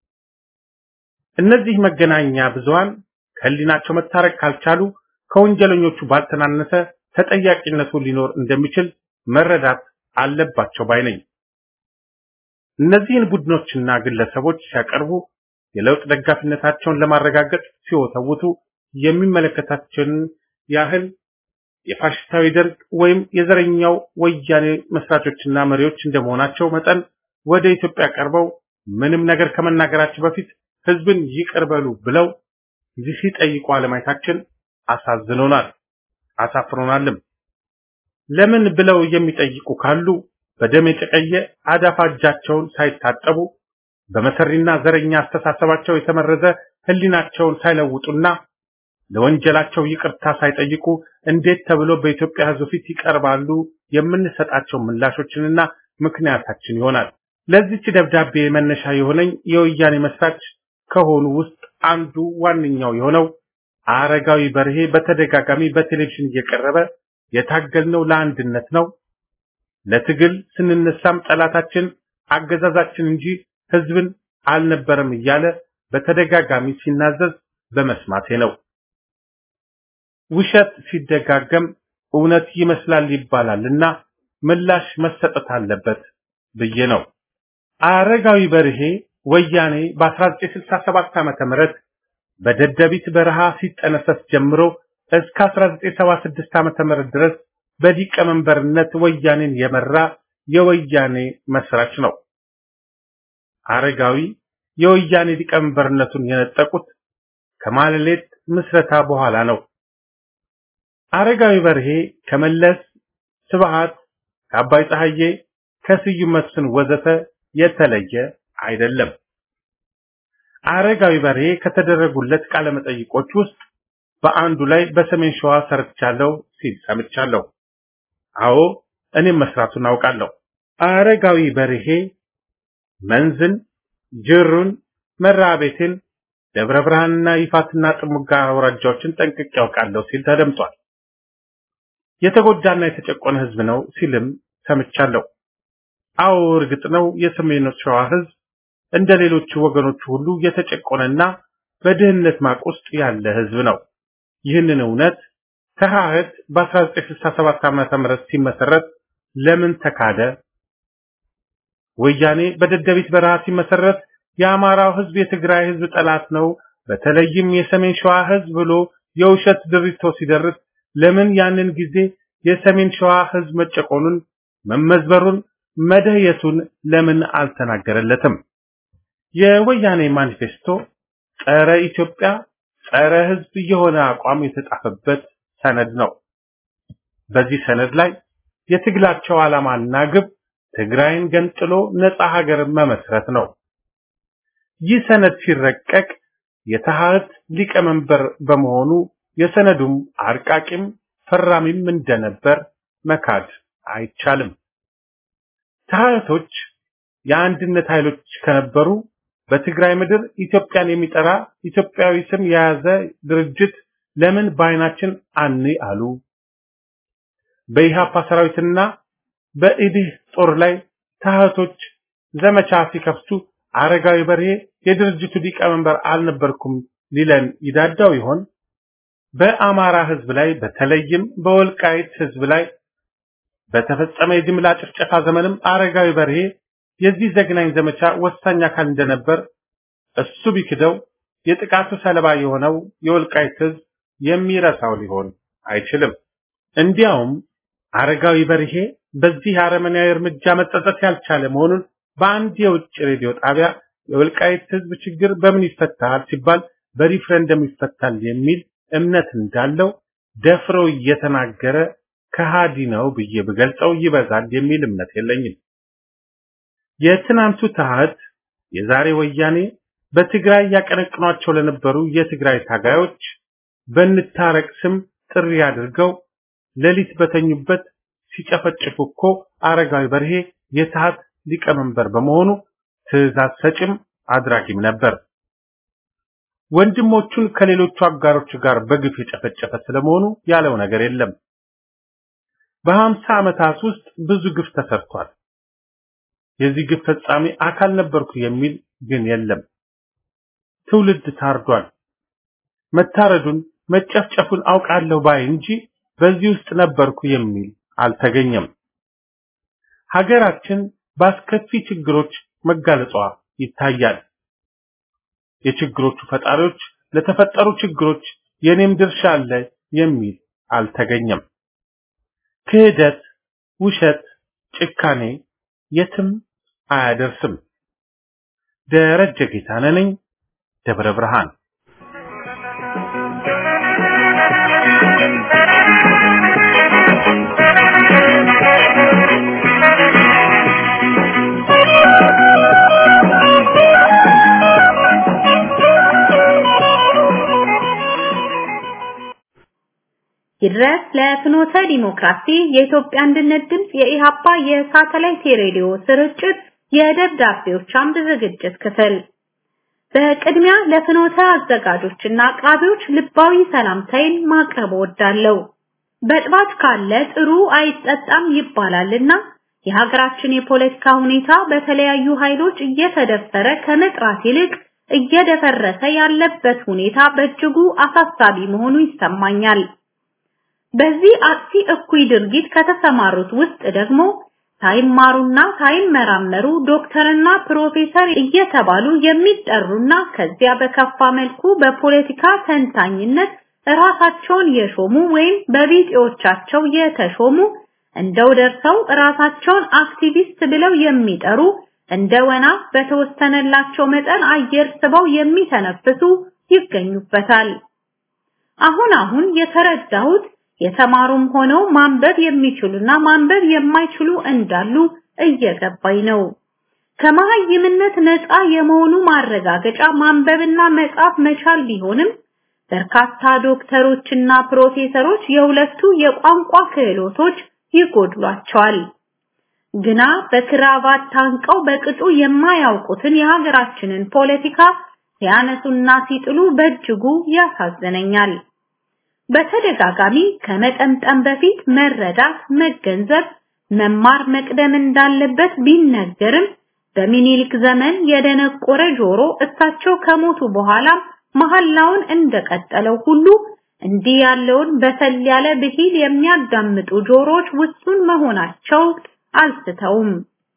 እነዚህ መገናኛ ብዙሃን ከህሊናቸው መታረቅ ካልቻሉ ከወንጀለኞቹ ባልተናነሰ ተጠያቂነቱ ሊኖር እንደሚችል መረዳት አለባቸው ባይ ነኝ። እነዚህን ቡድኖችና ግለሰቦች ሲያቀርቡ የለውጥ ደጋፊነታቸውን ለማረጋገጥ ሲወተውቱ የሚመለከታቸውን ያህል የፋሽስታዊ ደርግ ወይም የዘረኛው ወያኔ መስራቾችና መሪዎች እንደመሆናቸው መጠን ወደ ኢትዮጵያ ቀርበው ምንም ነገር ከመናገራቸው በፊት ህዝብን ይቅር በሉ ብለው ሲጠይቁ አለማየታችን አሳዝኖናል፣ አሳፍሮናልም። ለምን ብለው የሚጠይቁ ካሉ በደም የጨቀየ አዳፋ እጃቸውን ሳይታጠቡ በመሰሪና ዘረኛ አስተሳሰባቸው የተመረዘ ህሊናቸውን ሳይለውጡና ለወንጀላቸው ይቅርታ ሳይጠይቁ እንዴት ተብሎ በኢትዮጵያ ህዝብ ፊት ይቀርባሉ? የምንሰጣቸው ምላሾችንና ምክንያታችን ይሆናል። ለዚች ደብዳቤ መነሻ የሆነኝ የወያኔ መስራች ከሆኑ ውስጥ አንዱ ዋነኛው የሆነው አረጋዊ በርሄ በተደጋጋሚ በቴሌቪዥን እየቀረበ የታገልነው ለአንድነት ነው፣ ለትግል ስንነሳም ጠላታችን አገዛዛችን እንጂ ህዝብን አልነበረም እያለ በተደጋጋሚ ሲናዘዝ በመስማቴ ነው። ውሸት ሲደጋገም እውነት ይመስላል ይባላልና ምላሽ መሰጠት አለበት ብዬ ነው። አረጋዊ በርሄ ወያኔ በ1967 ዓመተ ምህረት በደደቢት በረሃ ሲጠነሰስ ጀምሮ እስከ 1976 ዓመተ ምህረት ድረስ በሊቀመንበርነት ወያኔን የመራ የወያኔ መስራች ነው። አረጋዊ የወያኔ ሊቀመንበርነቱን የነጠቁት ከማለሌት ምስረታ በኋላ ነው። አረጋዊ በርሄ ከመለስ ስብሃት፣ ከአባይ ፀሐዬ፣ ከስዩም መስፍን ወዘተ የተለየ አይደለም። አረጋዊ በርሄ ከተደረጉለት ቃለ መጠይቆች ውስጥ በአንዱ ላይ በሰሜን ሸዋ ሰርቻለሁ ሲል ሰምቻለሁ። አዎ እኔም መስራቱን አውቃለሁ። አረጋዊ በርሄ መንዝን፣ ጅሩን፣ መራቤቴን፣ ደብረ ብርሃንና ይፋትና ጥሙጋ አውራጃዎችን ጠንቅቄ ያውቃለሁ ሲል ተደምጧል። የተጎዳና የተጨቆነ ህዝብ ነው ሲልም ሰምቻለሁ። አዎ እርግጥ ነው የሰሜን ሸዋ ህዝብ እንደ ሌሎቹ ወገኖቹ ሁሉ የተጨቆነና በድህነት ማቅ ውስጥ ያለ ህዝብ ነው። ይህንን እውነት ተሐህት በ1967 ዓመተ ምህረት ሲመሰረት ለምን ተካደ? ወያኔ በደደቢት በረሃ ሲመሰረት የአማራው ህዝብ የትግራይ ህዝብ ጠላት ነው፣ በተለይም የሰሜን ሸዋ ህዝብ ብሎ የውሸት ድሪቶ ሲደርስ ለምን ያንን ጊዜ የሰሜን ሸዋ ህዝብ መጨቆኑን፣ መመዝበሩን፣ መደየቱን ለምን አልተናገረለትም? የወያኔ ማኒፌስቶ ጸረ ኢትዮጵያ፣ ጸረ ህዝብ የሆነ አቋም የተጻፈበት ሰነድ ነው። በዚህ ሰነድ ላይ የትግላቸው ዓላማና ግብ ትግራይን ገንጥሎ ነፃ ሀገር መመስረት ነው። ይህ ሰነድ ሲረቀቅ የተሐድስ ሊቀመንበር በመሆኑ የሰነዱም አርቃቂም ፈራሚም እንደነበር መካድ አይቻልም። ተሐድሶች የአንድነት ኃይሎች ከነበሩ በትግራይ ምድር ኢትዮጵያን የሚጠራ ኢትዮጵያዊ ስም የያዘ ድርጅት ለምን በአይናችን አን አሉ? በኢሃፓ ሰራዊትና በኢዲህ ጦር ላይ ተሐድሶች ዘመቻ ሲከፍቱ አረጋዊ በርሄ የድርጅቱ ሊቀመንበር አልነበርኩም ሊለን ይዳዳው ይሆን? በአማራ ህዝብ ላይ በተለይም በወልቃይት ህዝብ ላይ በተፈጸመ የጅምላ ጭፍጨፋ ዘመንም አረጋዊ በርሄ የዚህ ዘግናኝ ዘመቻ ወሳኝ አካል እንደነበር እሱ ቢክደው የጥቃቱ ሰለባ የሆነው የወልቃይት ህዝብ የሚረሳው ሊሆን አይችልም። እንዲያውም አረጋዊ በርሄ በዚህ አረመናዊ እርምጃ መጸጸት ያልቻለ መሆኑን በአንድ የውጭ ሬዲዮ ጣቢያ የወልቃይት ህዝብ ችግር በምን ይፈታል ሲባል በሪፍረንደም ይፈታል የሚል እምነት እንዳለው ደፍሮ እየተናገረ ከሃዲ ነው ብዬ ብገልጸው ይበዛል የሚል እምነት የለኝም። የትናንቱ ተሐድስ የዛሬ ወያኔ በትግራይ ያቀነቅኗቸው ለነበሩ የትግራይ ታጋዮች በንታረቅ ስም ጥሪ አድርገው ሌሊት በተኙበት ሲጨፈጭፉ እኮ አረጋዊ በርሄ የተሐድስ ሊቀመንበር በመሆኑ ትዕዛዝ ሰጭም አድራጊም ነበር። ወንድሞቹን ከሌሎቹ አጋሮች ጋር በግፍ የጨፈጨፈ ስለመሆኑ ያለው ነገር የለም። በሀምሳ ዓመታት ውስጥ ብዙ ግፍ ተሰርቷል። የዚህ ግፍ ፈጻሚ አካል ነበርኩ የሚል ግን የለም። ትውልድ ታርዷል። መታረዱን መጨፍጨፉን አውቃለሁ ባይ እንጂ በዚህ ውስጥ ነበርኩ የሚል አልተገኘም። ሀገራችን በአስከፊ ችግሮች መጋለጧ ይታያል። የችግሮቹ ፈጣሪዎች ለተፈጠሩ ችግሮች የኔም ድርሻ አለ የሚል አልተገኘም። ክህደት፣ ውሸት፣ ጭካኔ የትም አያደርስም። ደረጀ ጌታነህ ነኝ፣ ደብረ ብርሃን። ይድረስ ለፍኖተ ዲሞክራሲ የኢትዮጵያ አንድነት ድምፅ የኢሃፓ የሳተላይት የሬዲዮ ስርጭት የደብዳቤዎች አምድ ዝግጅት ክፍል በቅድሚያ ለፍኖተ አዘጋጆችና አቅራቢዎች ልባዊ ሰላምታይን ማቅረብ እወዳለሁ። በጥባት ካለ ጥሩ አይጠጣም ይባላልና የሀገራችን የፖለቲካ ሁኔታ በተለያዩ ኃይሎች እየተደፈረ ከመጥራት ይልቅ እየደፈረሰ ያለበት ሁኔታ በእጅጉ አሳሳቢ መሆኑ ይሰማኛል። በዚህ አጥፊ እኩይ ድርጊት ከተሰማሩት ውስጥ ደግሞ ሳይማሩና ሳይመራመሩ ዶክተርና ፕሮፌሰር እየተባሉ የሚጠሩና ከዚያ በከፋ መልኩ በፖለቲካ ተንታኝነት ራሳቸውን የሾሙ ወይም በቢጤዎቻቸው የተሾሙ እንደው ደርሰው ራሳቸውን አክቲቪስት ብለው የሚጠሩ እንደ ወና በተወሰነላቸው መጠን አየር ስበው የሚተነፍሱ ይገኙበታል። አሁን አሁን የተረዳሁት የተማሩም ሆነው ማንበብ የሚችሉና ማንበብ የማይችሉ እንዳሉ እየገባኝ ነው። ከመሀይምነት ነፃ የመሆኑ ማረጋገጫ ማንበብና መጻፍ መቻል ቢሆንም በርካታ ዶክተሮችና ፕሮፌሰሮች የሁለቱ የቋንቋ ክህሎቶች ይጎድሏቸዋል። ግና በክራቫት ታንቀው በቅጡ የማያውቁትን የሀገራችንን ፖለቲካ ሲያነሱና ሲጥሉ በእጅጉ ያሳዝነኛል። በተደጋጋሚ ከመጠምጠም በፊት መረዳት፣ መገንዘብ፣ መማር መቅደም እንዳለበት ቢነገርም በሚኒሊክ ዘመን የደነቆረ ጆሮ እሳቸው ከሞቱ በኋላ መሐላውን እንደቀጠለው ሁሉ እንዲህ ያለውን በሰል ያለ ብሂል የሚያዳምጡ ጆሮዎች ውሱን መሆናቸው አልስተውም።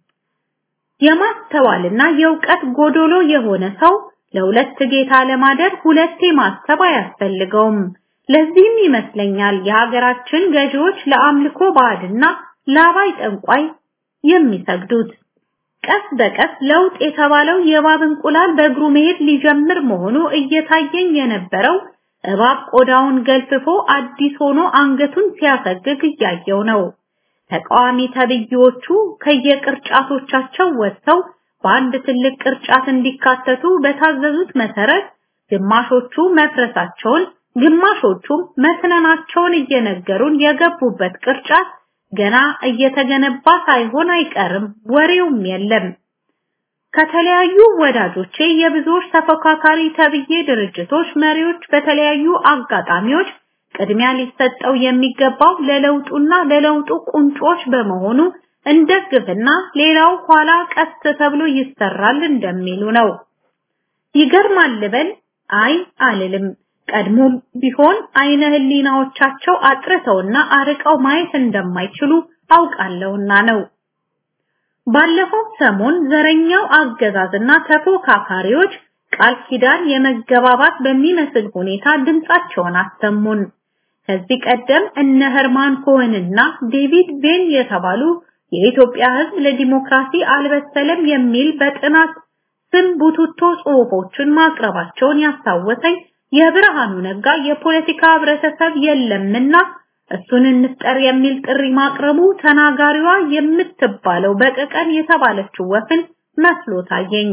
የማስተዋልና የእውቀት ጎዶሎ የሆነ ሰው ለሁለት ጌታ ለማደር ሁለቴ ማሰብ አያስፈልገውም። ለዚህም ይመስለኛል የሀገራችን ገዢዎች ለአምልኮ ባዕድና ለአባይ ጠንቋይ የሚሰግዱት። ቀስ በቀስ ለውጥ የተባለው የእባብ እንቁላል በእግሩ መሄድ ሊጀምር መሆኑ እየታየኝ የነበረው እባብ ቆዳውን ገልፍፎ አዲስ ሆኖ አንገቱን ሲያሰግግ እያየው ነው። ተቃዋሚ ተብዬዎቹ ከየቅርጫቶቻቸው ወጥተው በአንድ ትልቅ ቅርጫት እንዲካተቱ በታዘዙት መሰረት ግማሾቹ መፍረሳቸውን ግማሾቹም መስነናቸውን እየነገሩን የገቡበት ቅርጫት ገና እየተገነባ ሳይሆን አይቀርም፣ ወሬውም የለም። ከተለያዩ ወዳጆቼ የብዙዎች ተፎካካሪ ተብዬ ድርጅቶች መሪዎች በተለያዩ አጋጣሚዎች ቅድሚያ ሊሰጠው የሚገባው ለለውጡና ለለውጡ ቁንጮች በመሆኑ እንደግፍና ሌላው ኋላ ቀስ ተብሎ ይሰራል እንደሚሉ ነው። ይገርማል ልበል? አይ አልልም። ቀድሞም ቢሆን አይነ ህሊናዎቻቸው አጥርተውና አርቀው ማየት እንደማይችሉ አውቃለሁና ነው። ባለፈው ሰሞን ዘረኛው አገዛዝና ተፎካካሪዎች ቃል ኪዳን የመገባባት በሚመስል ሁኔታ ድምጻቸውን አሰሙን። ከዚህ ቀደም እነ ሄርማን ኮሄንና ዴቪድ ቬን የተባሉ የኢትዮጵያ ሕዝብ ለዲሞክራሲ አልበሰለም የሚል በጥናት ስም ቡቱቶ ጽሑፎችን ማቅረባቸውን ያስታወሰኝ የብርሃኑ ነጋ የፖለቲካ ህብረተሰብ የለምና እሱን እንፍጠር የሚል ጥሪ ማቅረቡ ተናጋሪዋ የምትባለው በቀቀን የተባለችው ወፍን መስሎ ታየኝ።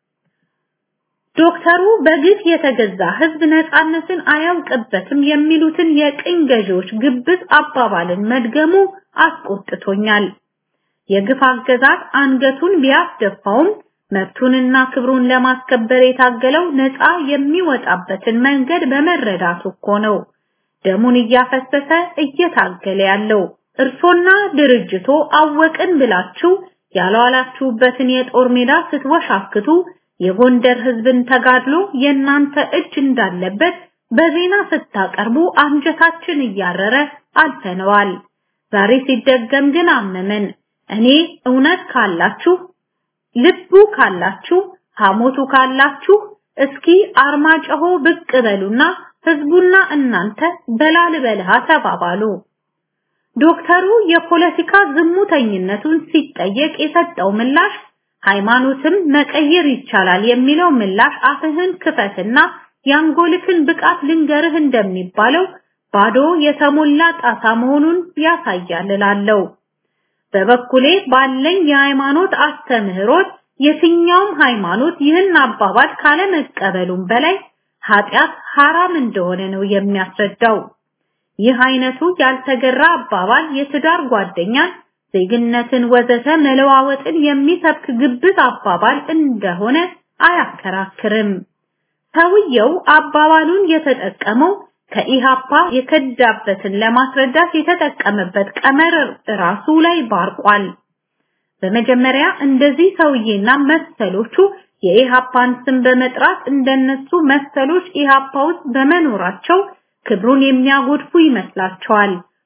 ዶክተሩ በግፍ የተገዛ ህዝብ ነፃነትን አያውቅበትም የሚሉትን የቅኝ ገዢዎች ግብዝ አባባልን መድገሙ አስቆጥቶኛል። የግፍ አገዛዝ አንገቱን ቢያስደፋውም መብቱንና ክብሩን ለማስከበር የታገለው ነፃ የሚወጣበትን መንገድ በመረዳቱ እኮ ነው። ደሙን እያፈሰሰ እየታገለ ያለው እርሶና ድርጅቶ አወቅን ብላችሁ ያልዋላችሁበትን የጦር ሜዳ ስትወሻክቱ የጎንደር ህዝብን ተጋድሎ የእናንተ እጅ እንዳለበት በዜና ስታቀርቡ አንጀታችን እያረረ አልፈነዋል። ዛሬ ሲደገም ግን አመመን። እኔ እውነት ካላችሁ ልቡ ካላችሁ ሐሞቱ ካላችሁ እስኪ አርማጭሆ ብቅ በሉና ህዝቡና እናንተ በላል በልሃ ተባባሉ። ዶክተሩ የፖለቲካ ዝሙተኝነቱን ሲጠየቅ የሰጠው ምላሽ ሃይማኖትም መቀየር ይቻላል የሚለው ምላሽ አፍህን ክፈትና ያንጎልክን ብቃት ልንገርህ እንደሚባለው ባዶ የተሞላ ጣሳ መሆኑን ያሳያል እላለሁ። በበኩሌ ባለኝ የሃይማኖት አስተምህሮት የትኛውም ሃይማኖት ይህን አባባል ካለመቀበሉም በላይ ኃጢአት ሐራም እንደሆነ ነው የሚያስረዳው። ይህ አይነቱ ያልተገራ አባባል የትዳር ጓደኛን፣ ዜግነትን ወዘተ መለዋወጥን የሚሰብክ ግብዝ አባባል እንደሆነ አያከራክርም። ሰውየው አባባሉን የተጠቀመው ከኢሃፓ የከዳበትን ለማስረዳት የተጠቀመበት ቀመር ራሱ ላይ ባርቋል። በመጀመሪያ እንደዚህ ሰውዬና መሰሎቹ የኢሃፓን ስም በመጥራት እንደነሱ መሰሎች ኢሃፓ ውስጥ በመኖራቸው ክብሩን የሚያጎድፉ ይመስላቸዋል።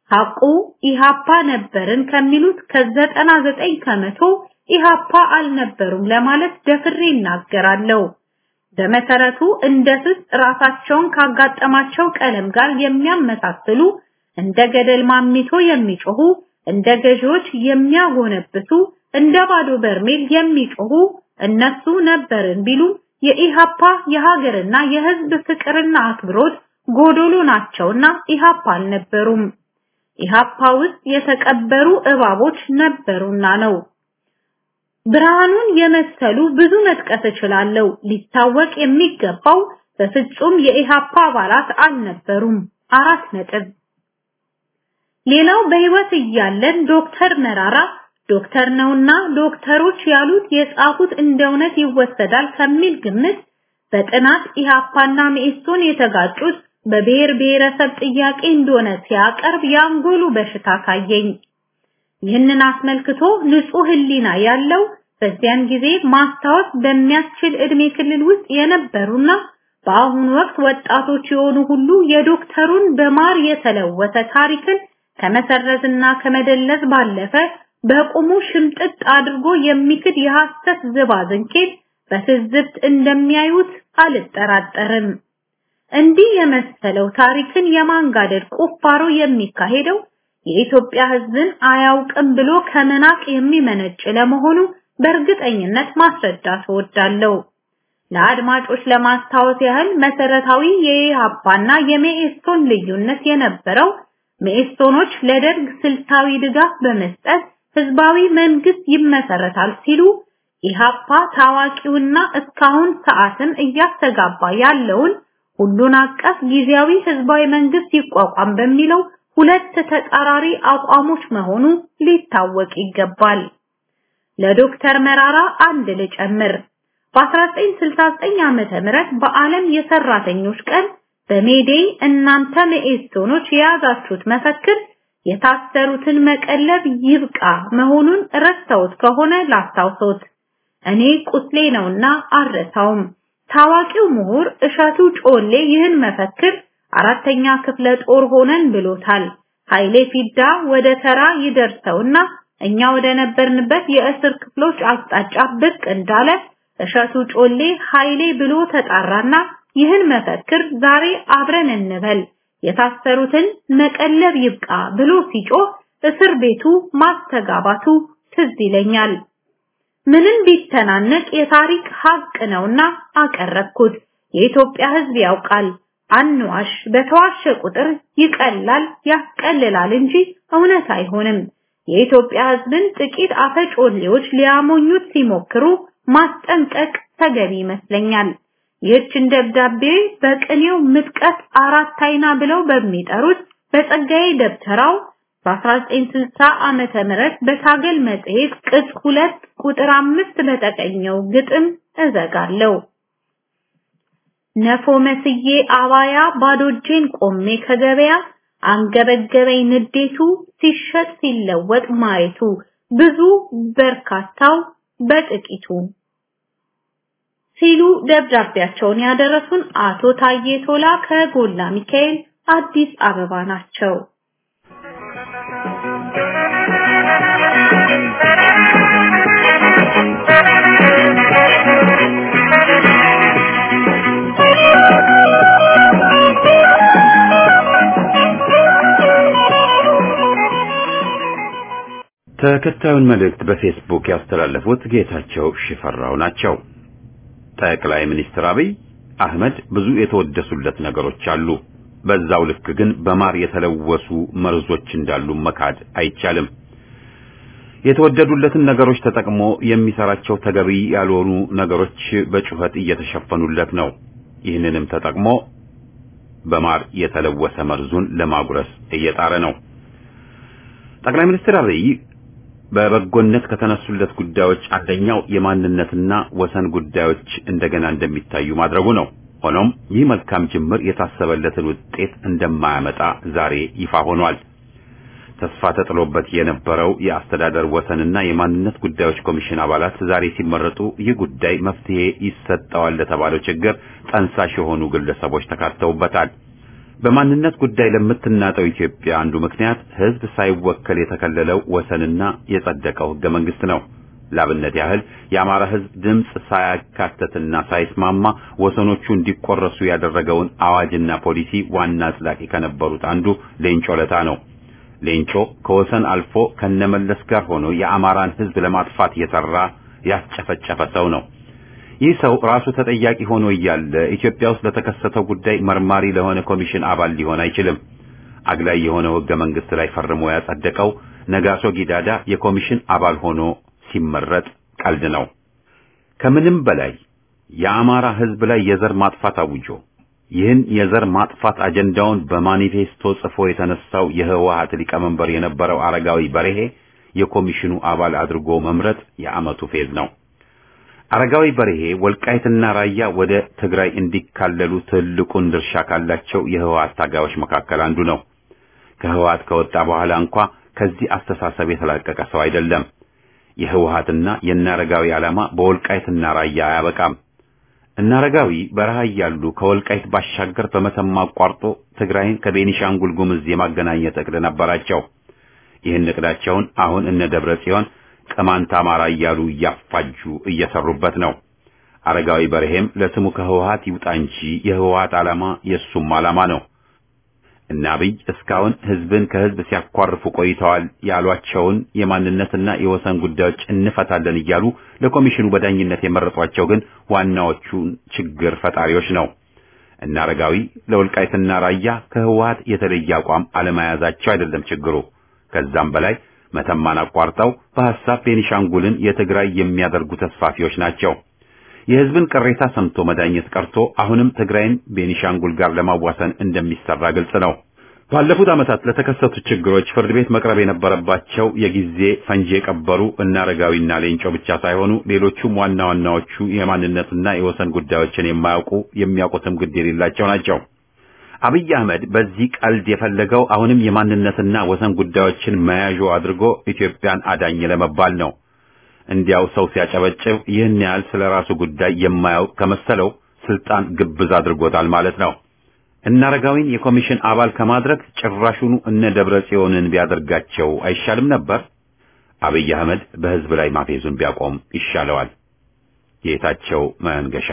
ሐቁ ኢሃፓ ነበርን ከሚሉት ከዘጠና ዘጠኝ ከመቶ ኢሃፓ አልነበሩም ለማለት ደፍሬ እናገራለሁ። በመሰረቱ እንደ ስስ ራሳቸውን ካጋጠማቸው ቀለም ጋር የሚያመሳስሉ እንደ ገደል ማሚቶ የሚጮሁ እንደ ገዢዎች የሚያጎነብሱ እንደ ባዶ በርሜል የሚጮሁ እነሱ ነበርን ቢሉ የኢሃፓ የሀገርና የህዝብ ፍቅርና አክብሮት ጎዶሎ ናቸውና ኢሃፓ አልነበሩም። ኢሃፓ ውስጥ የተቀበሩ እባቦች ነበሩና ነው። ብርሃኑን የመሰሉ ብዙ መጥቀስ እችላለሁ። ሊታወቅ የሚገባው በፍጹም የኢሃፓ አባላት አልነበሩም። አራት ነጥብ። ሌላው በህይወት እያለን ዶክተር መራራ ዶክተር ነውና ዶክተሮች ያሉት የጻፉት እንደ እውነት ይወሰዳል ከሚል ግምት በጥናት ኢሃፓና መኢሶን የተጋጩት በብሔር ብሔረሰብ ጥያቄ እንደሆነ ሲያቀርብ የአንጎሉ በሽታ ካየኝ። ይህንን አስመልክቶ ንጹህ ህሊና ያለው በዚያን ጊዜ ማስታወስ በሚያስችል እድሜ ክልል ውስጥ የነበሩና በአሁኑ ወቅት ወጣቶች የሆኑ ሁሉ የዶክተሩን በማር የተለወሰ ታሪክን ከመሰረዝና ከመደለዝ ባለፈ በቁሙ ሽምጥጥ አድርጎ የሚክድ የሐሰት ዝባዝንኬት በትዝብት እንደሚያዩት አልጠራጠርም። እንዲህ የመሰለው ታሪክን የማንጋደድ ቁፋሮ የሚካሄደው የኢትዮጵያ ህዝብን አያውቅም ብሎ ከመናቅ የሚመነጭ ለመሆኑ በእርግጠኝነት ማስረዳት እወዳለሁ። ለአድማጮች ለማስታወስ ያህል መሰረታዊ የኢሃፓና የመኢሶን ልዩነት የነበረው መኢሶኖች ለደርግ ስልታዊ ድጋፍ በመስጠት ህዝባዊ መንግስት ይመሰረታል ሲሉ ኢሃፓ ታዋቂውና እስካሁን ሰዓትን እያስተጋባ ያለውን ሁሉን አቀፍ ጊዜያዊ ህዝባዊ መንግስት ይቋቋም በሚለው ሁለት ተጻራሪ አቋሞች መሆኑ ሊታወቅ ይገባል። ለዶክተር መራራ አንድ ልጨምር። በ1969 ዓመተ ምህረት በዓለም የሰራተኞች ቀን በሜዴይ እናንተ መኢሶኖች የያዛችሁት መፈክር የታሰሩትን መቀለብ ይብቃ መሆኑን ረስተውት ከሆነ ላስታውሶት። እኔ ቁስሌ ነውና አልረሳውም። ታዋቂው ምሁር እሸቱ ጮሌ ይህን መፈክር አራተኛ ክፍለ ጦር ሆነን ብሎታል። ኃይሌ ፊዳ ወደ ተራ ይደርሰውና እኛ ወደ ነበርንበት የእስር ክፍሎች አቅጣጫ ብቅ እንዳለ እሸቱ ጮሌ ኃይሌ ብሎ ተጣራና ይህን መፈክር ዛሬ አብረን እንበል የታሰሩትን መቀለብ ይብቃ ብሎ ሲጮህ እስር ቤቱ ማስተጋባቱ ትዝ ይለኛል። ምንም ቢተናነቅ የታሪክ ሀቅ ነውና አቀረብኩት። የኢትዮጵያ ሕዝብ ያውቃል። አንዋሽ፣ በተዋሸ ቁጥር ይቀላል ያስቀልላል እንጂ እውነት አይሆንም። የኢትዮጵያ ሕዝብን ጥቂት አፈጮሌዎች ሊያሞኙት ሲሞክሩ ማስጠንቀቅ ተገቢ ይመስለኛል። ይህችን ደብዳቤ በቅኔው ምጥቀት አራት አይና ብለው በሚጠሩት በጸጋዬ ደብተራው በ1960 ዓመተ ምህረት በታገል መጽሔት ቅጽ ሁለት ቁጥር አምስት በተቀኘው ግጥም እዘጋለሁ። ነፎ መስዬ አባያ ባዶ እጄን ቆሜ ከገበያ አንገበገበኝ ንዴቱ ሲሸጥ ሲለወጥ ማየቱ ብዙ በርካታው በጥቂቱ ሲሉ ደብዳቤያቸውን ያደረሱን አቶ ታዬ ቶላ ከጎላ ሚካኤል አዲስ አበባ ናቸው። ተከታዩን መልእክት በፌስቡክ ያስተላለፉት ጌታቸው ሽፈራው ናቸው። ጠቅላይ ሚኒስትር አብይ አህመድ ብዙ የተወደሱለት ነገሮች አሉ። በዛው ልክ ግን በማር የተለወሱ መርዞች እንዳሉ መካድ አይቻልም። የተወደዱለትን ነገሮች ተጠቅሞ የሚሰራቸው ተገቢ ያልሆኑ ነገሮች በጩኸት እየተሸፈኑለት ነው። ይህንንም ተጠቅሞ በማር የተለወሰ መርዙን ለማጉረስ እየጣረ ነው። ጠቅላይ ሚኒስትር አብይ በበጎነት ከተነሱለት ጉዳዮች አንደኛው የማንነትና ወሰን ጉዳዮች እንደገና እንደሚታዩ ማድረጉ ነው። ሆኖም ይህ መልካም ጅምር የታሰበለትን ውጤት እንደማያመጣ ዛሬ ይፋ ሆኗል። ተስፋ ተጥሎበት የነበረው የአስተዳደር ወሰንና የማንነት ጉዳዮች ኮሚሽን አባላት ዛሬ ሲመረጡ ይህ ጉዳይ መፍትሄ ይሰጠዋል ለተባለው ችግር ጠንሳሽ የሆኑ ግለሰቦች ተካተውበታል። በማንነት ጉዳይ ለምትናጠው ኢትዮጵያ አንዱ ምክንያት ህዝብ ሳይወከል የተከለለው ወሰንና የጸደቀው ህገ መንግስት ነው። ላብነት ያህል የአማራ ህዝብ ድምፅ ሳያካተትና ሳይስማማ ወሰኖቹ እንዲቆረሱ ያደረገውን አዋጅና ፖሊሲ ዋና አጽዳቂ ከነበሩት አንዱ ሌንጮ ለታ ነው። ሌንጮ ከወሰን አልፎ ከነመለስ ጋር ሆኖ የአማራን ህዝብ ለማጥፋት የሰራ ያስጨፈጨፈ ሰው ነው። ይህ ሰው ራሱ ተጠያቂ ሆኖ እያለ ኢትዮጵያ ውስጥ ለተከሰተው ጉዳይ መርማሪ ለሆነ ኮሚሽን አባል ሊሆን አይችልም። አግላይ የሆነው ህገ መንግስት ላይ ፈርሞ ያጸደቀው ነጋሶ ጊዳዳ የኮሚሽን አባል ሆኖ ሲመረጥ ቀልድ ነው። ከምንም በላይ የአማራ ህዝብ ላይ የዘር ማጥፋት አውጆ ይህን የዘር ማጥፋት አጀንዳውን በማኒፌስቶ ጽፎ የተነሳው የህወሓት ሊቀመንበር የነበረው አረጋዊ በርሄ የኮሚሽኑ አባል አድርጎ መምረጥ የዓመቱ ፌዝ ነው። አረጋዊ በርሄ ወልቃይትና ራያ ወደ ትግራይ እንዲካለሉ ትልቁን ድርሻ ካላቸው የህወሓት ታጋዮች መካከል አንዱ ነው። ከህወሓት ከወጣ በኋላ እንኳ ከዚህ አስተሳሰብ የተላቀቀ ሰው አይደለም። የህወሓትና የናረጋዊ ዓላማ በወልቃይትና ራያ አያበቃም። እናረጋዊ በረሃ እያሉ ከወልቃይት ባሻገር በመተማ አቋርጦ ትግራይን ከቤኒሻንጉል ጉምዝ የማገናኘት እቅድ ነበራቸው። ይህን እቅዳቸውን አሁን እነ ደብረ ጽዮን ቅማንት አማራ እያሉ እያፋጁ እየሰሩበት ነው። አረጋዊ በርሄም ለስሙ ከህወሓት ይውጣ እንጂ የህወሓት ዓላማ የሱም ዓላማ ነው። እና አብይ እስካሁን ህዝብን ከህዝብ ሲያኳርፉ ቆይተዋል ያሏቸውን የማንነትና የወሰን ጉዳዮች እንፈታለን እያሉ ለኮሚሽኑ በዳኝነት የመረጧቸው ግን ዋናዎቹን ችግር ፈጣሪዎች ነው። እና አረጋዊ ለወልቃይትና ራያ ከህወሓት የተለየ አቋም አለመያዛቸው አይደለም ችግሩ። ከዛም በላይ መተማን አቋርጠው በሐሳብ ቤኒሻንጉልን የትግራይ የሚያደርጉ ተስፋፊዎች ናቸው። የህዝብን ቅሬታ ሰምቶ መዳኘት ቀርቶ አሁንም ትግራይን ቤኒሻንጉል ጋር ለማዋሰን እንደሚሰራ ግልጽ ነው። ባለፉት ዓመታት ለተከሰቱ ችግሮች ፍርድ ቤት መቅረብ የነበረባቸው የጊዜ ፈንጂ የቀበሩ እነ አረጋዊና ሌንጮ ብቻ ሳይሆኑ ሌሎቹም ዋና ዋናዎቹ የማንነትና የወሰን ጉዳዮችን የማያውቁ የሚያውቁትም ግድ የሌላቸው ናቸው። አብይ አህመድ በዚህ ቀልድ የፈለገው አሁንም የማንነትና ወሰን ጉዳዮችን መያዦ አድርጎ ኢትዮጵያን አዳኝ ለመባል ነው። እንዲያው ሰው ሲያጨበጭብ ይህን ያህል ስለ ራሱ ጉዳይ የማያውቅ ከመሰለው ስልጣን ግብዝ አድርጎታል ማለት ነው። እነ አረጋዊን የኮሚሽን አባል ከማድረግ ጭራሹኑ እነ ደብረ ጽዮንን ቢያደርጋቸው አይሻልም ነበር? አብይ አህመድ በህዝብ ላይ ማፌዙን ቢያቆም ይሻለዋል። ጌታቸው መንገሻ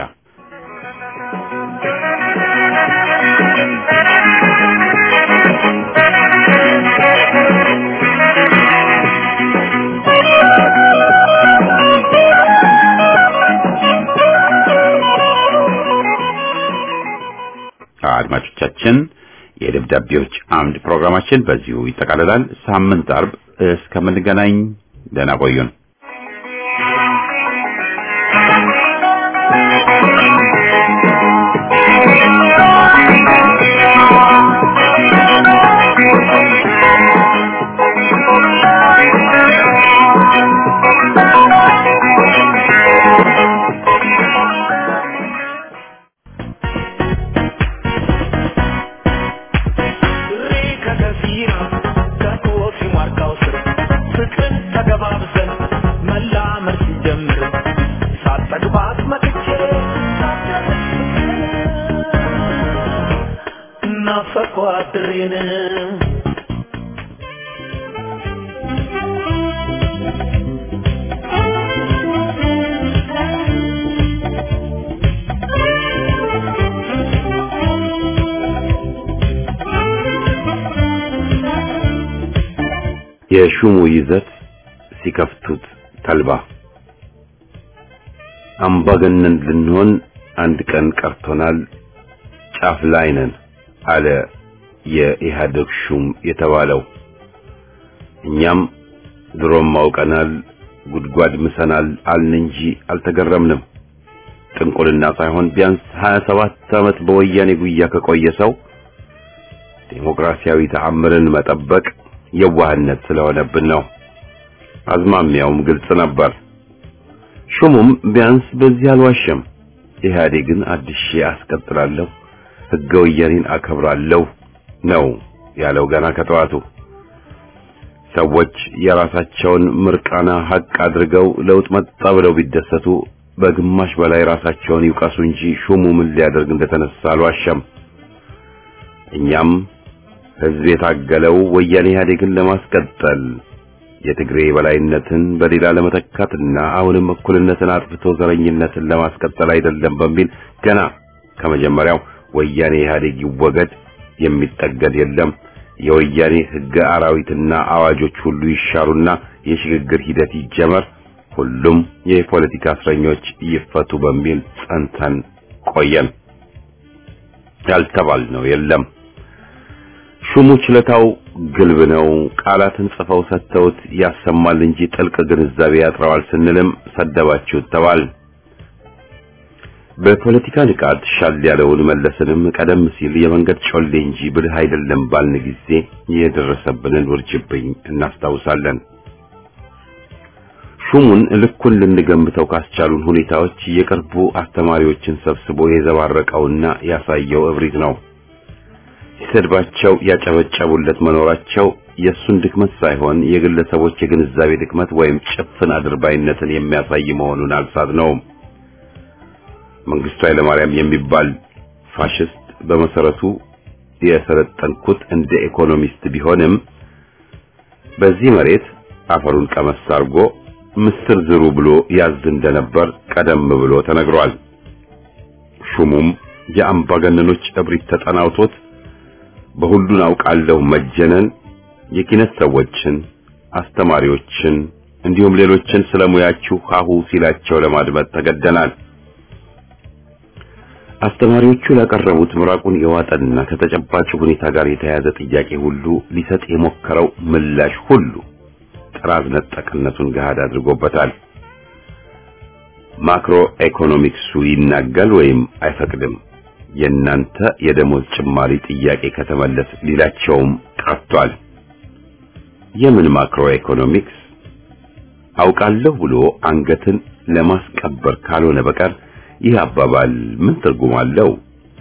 አድማጮቻችን የደብዳቤዎች አምድ ፕሮግራማችን በዚሁ ይጠቃልላል። ሳምንት አርብ እስከምንገናኝ ደህና ቆዩን። የሹሙ ይዘት ሲከፍቱት ተልባ አምባገነን ልንሆን አንድ ቀን ቀርቶናል፣ ጫፍ ላይ ነን አለ የኢህአዴግ ሹም የተባለው። እኛም ድሮም አውቀናል፣ ጉድጓድ ምሰናል አልን እንጂ አልተገረምንም። ጥንቁልና ሳይሆን ቢያንስ 27 ዓመት በወያኔ ጉያ ከቆየ ሰው ዴሞክራሲያዊ ተአምርን መጠበቅ የዋህነት ስለሆነብን ነው። አዝማሚያውም ግልጽ ነበር። ሹሙም ቢያንስ በዚህ አልዋሸም። ኢህአዴግን አድሼ አስቀጥላለሁ፣ ህገ ወያኔን አከብራለሁ ነው ያለው ገና ከጠዋቱ። ሰዎች የራሳቸውን ምርቃና ሀቅ አድርገው ለውጥ መጣ ብለው ቢደሰቱ በግማሽ በላይ ራሳቸውን ይውቀሱ እንጂ ሹሙ ምን ሊያደርግ እንደተነሳ አልዋሸም። እኛም ህዝብ የታገለው ወያኔ ኢህአዴግን ለማስቀጠል የትግሬ በላይነትን በሌላ ለመተካትና አሁንም እኩልነትን አጥፍቶ ዘረኝነትን ለማስቀጠል አይደለም በሚል ገና ከመጀመሪያው ወያኔ ኢህአዴግ ይወገድ፣ የሚጠገድ የለም፣ የወያኔ ህገ አራዊትና አዋጆች ሁሉ ይሻሩና የሽግግር ሂደት ይጀመር፣ ሁሉም የፖለቲካ እስረኞች ይፈቱ በሚል ጸንተን ቆየን። ያልተባልነው የለም። ሹሙ ችለታው ግልብ ነው። ቃላትን ጽፈው ሰጥተውት ያሰማል እንጂ ጥልቅ ግንዛቤ ያጥረዋል ስንልም ሰደባችሁት ተባል። በፖለቲካ ንቃት ሻል ያለውን መለስንም ቀደም ሲል የመንገድ ጮሌ እንጂ ብልህ አይደለም ባልን ጊዜ የደረሰብንን ውርጅብኝ እናስታውሳለን። ሹሙን ልኩን ልንገምተው ካስቻሉን ሁኔታዎች የቅርቡ አስተማሪዎችን ሰብስቦ የዘባረቀውና ያሳየው እብሪት ነው። ሲሰድባቸው ያጨበጨቡለት መኖራቸው የእሱን ድክመት ሳይሆን የግለሰቦች የግንዛቤ ድክመት ወይም ጭፍን አድርባይነትን የሚያሳይ መሆኑን አልሳትነውም። መንግስቱ ኃይለማርያም የሚባል ፋሽስት በመሰረቱ የሰለጠንኩት እንደ ኢኮኖሚስት ቢሆንም በዚህ መሬት አፈሩን ቀመስ አድርጎ ምስር ዝሩ ብሎ ያዝ እንደነበር ቀደም ብሎ ተነግሯል። ሹሙም የአምባገነኖች እብሪት ተጠናውቶት በሁሉን አውቃለሁ መጀነን የኪነት ሰዎችን፣ አስተማሪዎችን እንዲሁም ሌሎችን ስለሙያችሁ ሀሁ ሲላቸው ለማድመጥ ተገደናል። አስተማሪዎቹ ላቀረቡት ምራቁን የዋጠና ከተጨባጭ ሁኔታ ጋር የተያያዘ ጥያቄ ሁሉ ሊሰጥ የሞከረው ምላሽ ሁሉ ጥራዝ ነጠቅነቱን ገሃድ አድርጎበታል። ማክሮ ኢኮኖሚክሱ ይናጋል ወይም አይፈቅድም። የእናንተ የደሞዝ ጭማሪ ጥያቄ ከተመለስ ሊላቸውም ቀርቷል። የምን ማክሮ ኢኮኖሚክስ አውቃለሁ ብሎ አንገትን ለማስቀበር ካልሆነ በቀር ይህ አባባል ምን ትርጉም አለው?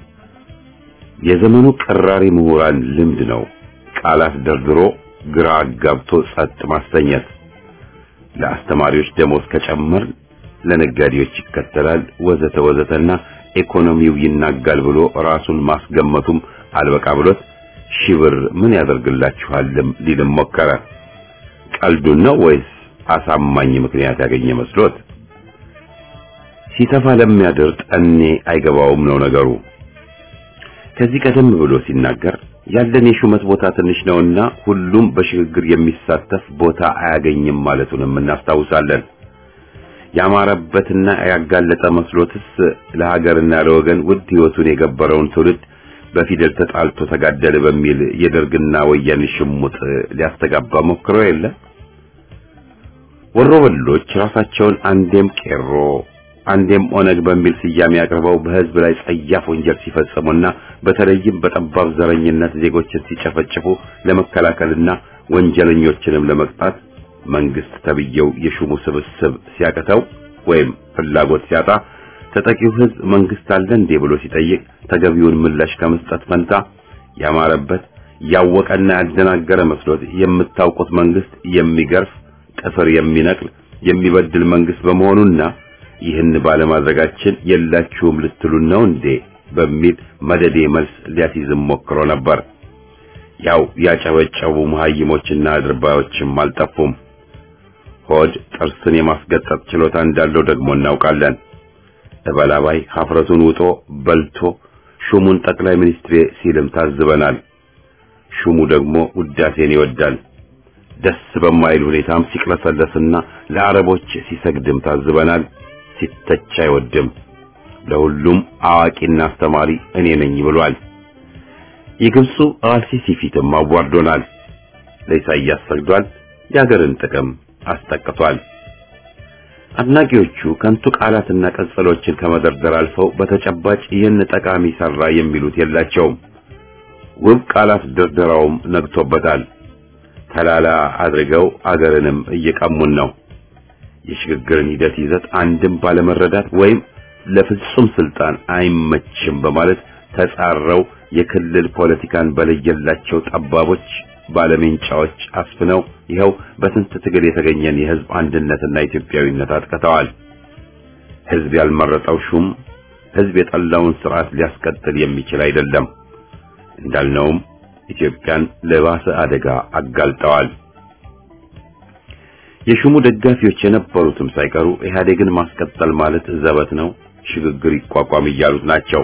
የዘመኑ ቀራሪ ምሁራን ልምድ ነው። ቃላት ደርድሮ ግራ አጋብቶ ጸጥ ማሰኘት። ለአስተማሪዎች ደሞዝ ከጨመር ለነጋዴዎች ይከተላል ወዘተ ወዘተና ኢኮኖሚው ይናጋል ብሎ ራሱን ማስገመቱም አልበቃ ብሎት ሺህ ብር ምን ያደርግላችኋልም ሊልም ሞከረ። ቀልዱን ነው ወይስ አሳማኝ ምክንያት ያገኘ መስሎት? ሲተፋ ለሚያድር ጠኔ አይገባውም ነው ነገሩ። ከዚህ ቀደም ብሎ ሲናገር ያለን የሹመት ቦታ ትንሽ ነውና ሁሉም በሽግግር የሚሳተፍ ቦታ አያገኝም ማለቱንም እናስታውሳለን። ያማረበትና ያጋለጠ መስሎትስ ለሀገርና ለወገን ውድ ሕይወቱን የገበረውን ትውልድ በፊደል ተጣልቶ ተጋደለ በሚል የደርግና ወያኔ ሽሙጥ ሊያስተጋባ ሞክሮ የለ። ወሮበሎች ራሳቸውን አንዴም ቄሮ አንዴም ኦነግ በሚል ስያሜ አቅርበው በሕዝብ ላይ ጸያፍ ወንጀል ሲፈጽሙና በተለይም በጠባብ ዘረኝነት ዜጎችን ሲጨፈጭፉ ለመከላከልና ወንጀለኞችንም ለመቅጣት መንግስት ተብየው የሹሙ ስብስብ ሲያቅተው ወይም ፍላጎት ሲያጣ ተጠቂው ሕዝብ መንግስት አለ እንዴ ብሎ ሲጠይቅ ተገቢውን ምላሽ ከመስጠት ፈንታ ያማረበት ያወቀና ያደናገረ መስሎት የምታውቁት መንግስት የሚገርፍ ጥፍር የሚነቅል የሚበድል መንግስት በመሆኑና ይህን ባለማድረጋችን የላችሁም ልትሉን ነው እንዴ በሚል መደዴ መልስ ሊያስይዝም ሞክሮ ነበር። ያው ያጨበጨቡ መሀይሞችና አድርባዮችም አልጠፉም። ሆድ ጥርስን የማስገጠጥ ችሎታ እንዳለው ደግሞ እናውቃለን። እበላባይ ሀፍረቱን ውጦ በልቶ ሹሙን ጠቅላይ ሚኒስትሬ ሲልም ታዝበናል። ሹሙ ደግሞ ውዳሴን ይወዳል። ደስ በማይል ሁኔታም ሲቅለሰለስና ለአረቦች ሲሰግድም ታዝበናል። ሲተች አይወድም። ለሁሉም አዋቂና አስተማሪ እኔ ነኝ ብሏል። የግብፁ አልሲሲ ፊትም አዋርዶናል። ለኢሳይያስ ሰግዷል። የሀገርን ጥቅም አስጠቅቷል። አድናቂዎቹ ከንቱ ቃላትና ቀጽሎችን ከመደርደር አልፈው በተጨባጭ ይህን ጠቃሚ ሰራ የሚሉት የላቸውም። ውብ ቃላት ድርደራውም ነግቶበታል። ተላላ አድርገው አገርንም እየቀሙን ነው። የሽግግርን ሂደት ይዘት አንድም ባለመረዳት ወይም ለፍጹም ስልጣን አይመችም በማለት ተጻረው የክልል ፖለቲካን በለየላቸው ጠባቦች ባለሜንጫዎች አስፍነው ይኸው በስንት ትግል የተገኘን የህዝብ አንድነትና ኢትዮጵያዊነት አጥቅተዋል። ህዝብ ያልመረጠው ሹም ህዝብ የጠላውን ስርዓት ሊያስቀጥል የሚችል አይደለም። እንዳልነውም ኢትዮጵያን ለባሰ አደጋ አጋልጠዋል። የሹሙ ደጋፊዎች የነበሩትም ሳይቀሩ ኢህአዴግን ማስቀጠል ማለት ዘበት ነው፣ ሽግግር ይቋቋም እያሉት ናቸው።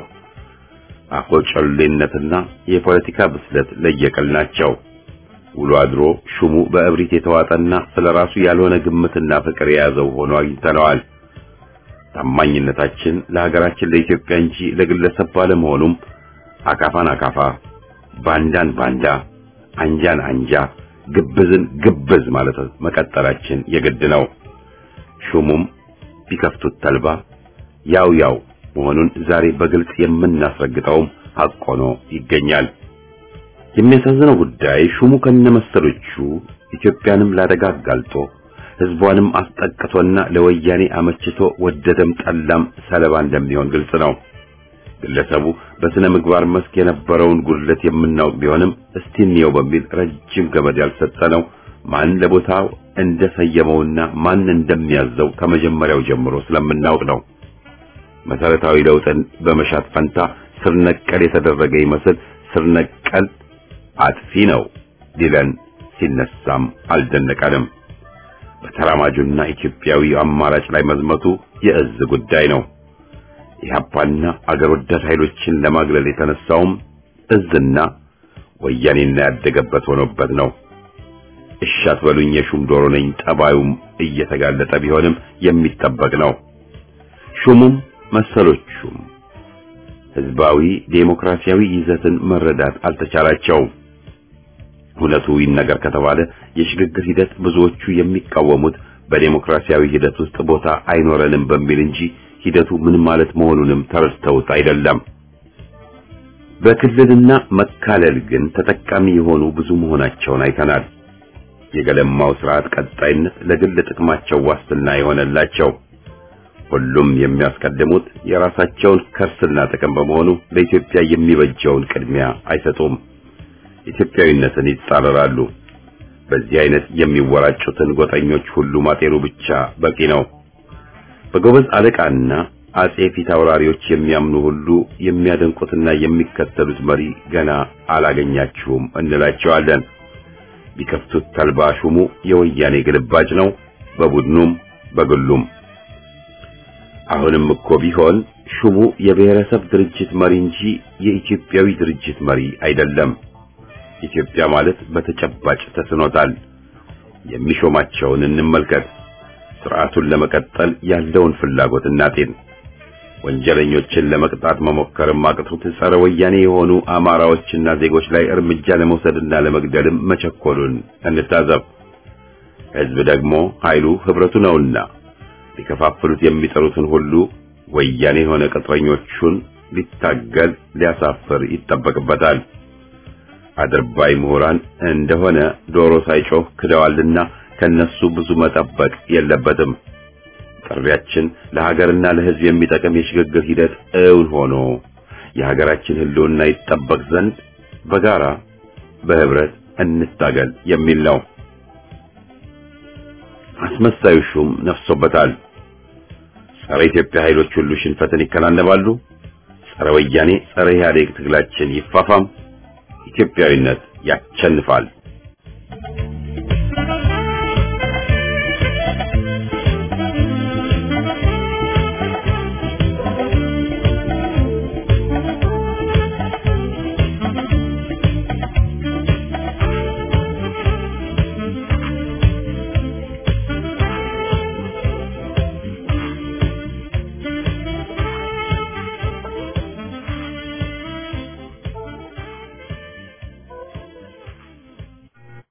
አኮጨሌነትና የፖለቲካ ብስለት ለየቅል ናቸው። ውሎ አድሮ ሹሙ በእብሪት የተዋጠና ስለራሱ ያልሆነ ግምትና ፍቅር የያዘው ሆኖ አግኝተነዋል። ታማኝነታችን ለሀገራችን ለኢትዮጵያ እንጂ ለግለሰብ ባለመሆኑም አካፋን አካፋ፣ ባንዳን ባንዳ፣ አንጃን አንጃ፣ ግብዝን ግብዝ ማለት መቀጠላችን የግድ ነው። ሹሙም ቢከፍቱት ተልባ ያው ያው መሆኑን ዛሬ በግልጽ የምናስረግጠውም ሐቅ ሆኖ ይገኛል። የሚያሳዝነው ጉዳይ ሹሙ ከነመሰሎቹ ኢትዮጵያንም ላደጋ አጋልጦ ሕዝቧንም አስጠቅቶና ለወያኔ አመችቶ ወደደም ጠላም ሰለባ እንደሚሆን ግልጽ ነው። ግለሰቡ በስነ ምግባር መስክ የነበረውን ጉድለት የምናውቅ ቢሆንም እስቲ እንየው በሚል ረጅም ገመድ ያልሰጠነው ማን ለቦታው እንደሰየመውና ማን እንደሚያዘው ከመጀመሪያው ጀምሮ ስለምናውቅ ነው። መሰረታዊ ለውጥን በመሻት ፈንታ ስር ነቀል የተደረገ ይመስል ስር ነቀል አጥፊ ነው ሊለን ሲነሳም አልደነቀንም። በተራማጁና ኢትዮጵያዊ አማራጭ ላይ መዝመቱ የእዝ ጉዳይ ነው። ኢህአፓና አገር ወዳድ ኃይሎችን ለማግለል የተነሳውም እዝና ወያኔና ያደገበት ሆኖበት ነው። እሺ አትበሉኝ የሹም ዶሮ ነኝ ጠባዩም እየተጋለጠ ቢሆንም የሚጠበቅ ነው። ሹሙም መሰሎቹም ህዝባዊ ዴሞክራሲያዊ ይዘትን መረዳት አልተቻላቸውም። እውነቱ ይነገር ከተባለ የሽግግር ሂደት ብዙዎቹ የሚቃወሙት በዴሞክራሲያዊ ሂደት ውስጥ ቦታ አይኖረንም በሚል እንጂ ሂደቱ ምን ማለት መሆኑንም ተረድተውት አይደለም። በክልልና መካለል ግን ተጠቃሚ የሆኑ ብዙ መሆናቸውን አይተናል። የገለማው ስርዓት ቀጣይነት ለግል ጥቅማቸው ዋስትና የሆነላቸው ሁሉም የሚያስቀድሙት የራሳቸውን ከርስና ጥቅም በመሆኑ ለኢትዮጵያ የሚበጀውን ቅድሚያ አይሰጡም። ኢትዮጵያዊነትን ይጻረራሉ። በዚህ አይነት የሚወራጩትን ጎጠኞች ሁሉ ማጤኑ ብቻ በቂ ነው። በጎበዝ አለቃና አጼ ፊት አውራሪዎች የሚያምኑ ሁሉ የሚያደንቁትና የሚከተሉት መሪ ገና አላገኛችሁም እንላቸዋለን። ቢከፍቱት ተልባ ሹሙ የወያኔ ግልባጭ ነው፣ በቡድኑም በግሉም። አሁንም እኮ ቢሆን ሹሙ የብሔረሰብ ድርጅት መሪ እንጂ የኢትዮጵያዊ ድርጅት መሪ አይደለም። ኢትዮጵያ ማለት በተጨባጭ ተስኖታል። የሚሾማቸውን እንመልከት። ስርዓቱን ለመቀጠል ያለውን ፍላጎት እናጤን። ወንጀለኞችን ለመቅጣት መሞከርም አቅቶት ጸረ ወያኔ የሆኑ አማራዎችና ዜጎች ላይ እርምጃ ለመውሰድና ለመግደልም መቸኮሉን እንታዘብ። ሕዝብ ደግሞ ኃይሉ ህብረቱ ነውና ሊከፋፍሉት የሚጠሩትን ሁሉ ወያኔ የሆነ ቅጥረኞቹን ሊታገል ሊያሳፍር ይጠበቅበታል። አድርባይ ምሁራን እንደሆነ ዶሮ ሳይጮህ ክደዋልና ከነሱ ብዙ መጠበቅ የለበትም። ጥሪያችን ለሀገርና ለሕዝብ የሚጠቅም የሽግግር ሂደት እውን ሆኖ የሀገራችን ሕልውና ይጠበቅ ዘንድ በጋራ በህብረት እንታገል የሚል ነው። አስመሳዩ ሹም ነፍሶበታል። ጸረ ኢትዮጵያ ኃይሎች ሁሉ ሽንፈትን ይከናነባሉ። ጸረ ወያኔ፣ ጸረ ኢህአዴግ ትግላችን ይፋፋም። ኢትዮጵያዊነት ያቸንፋል።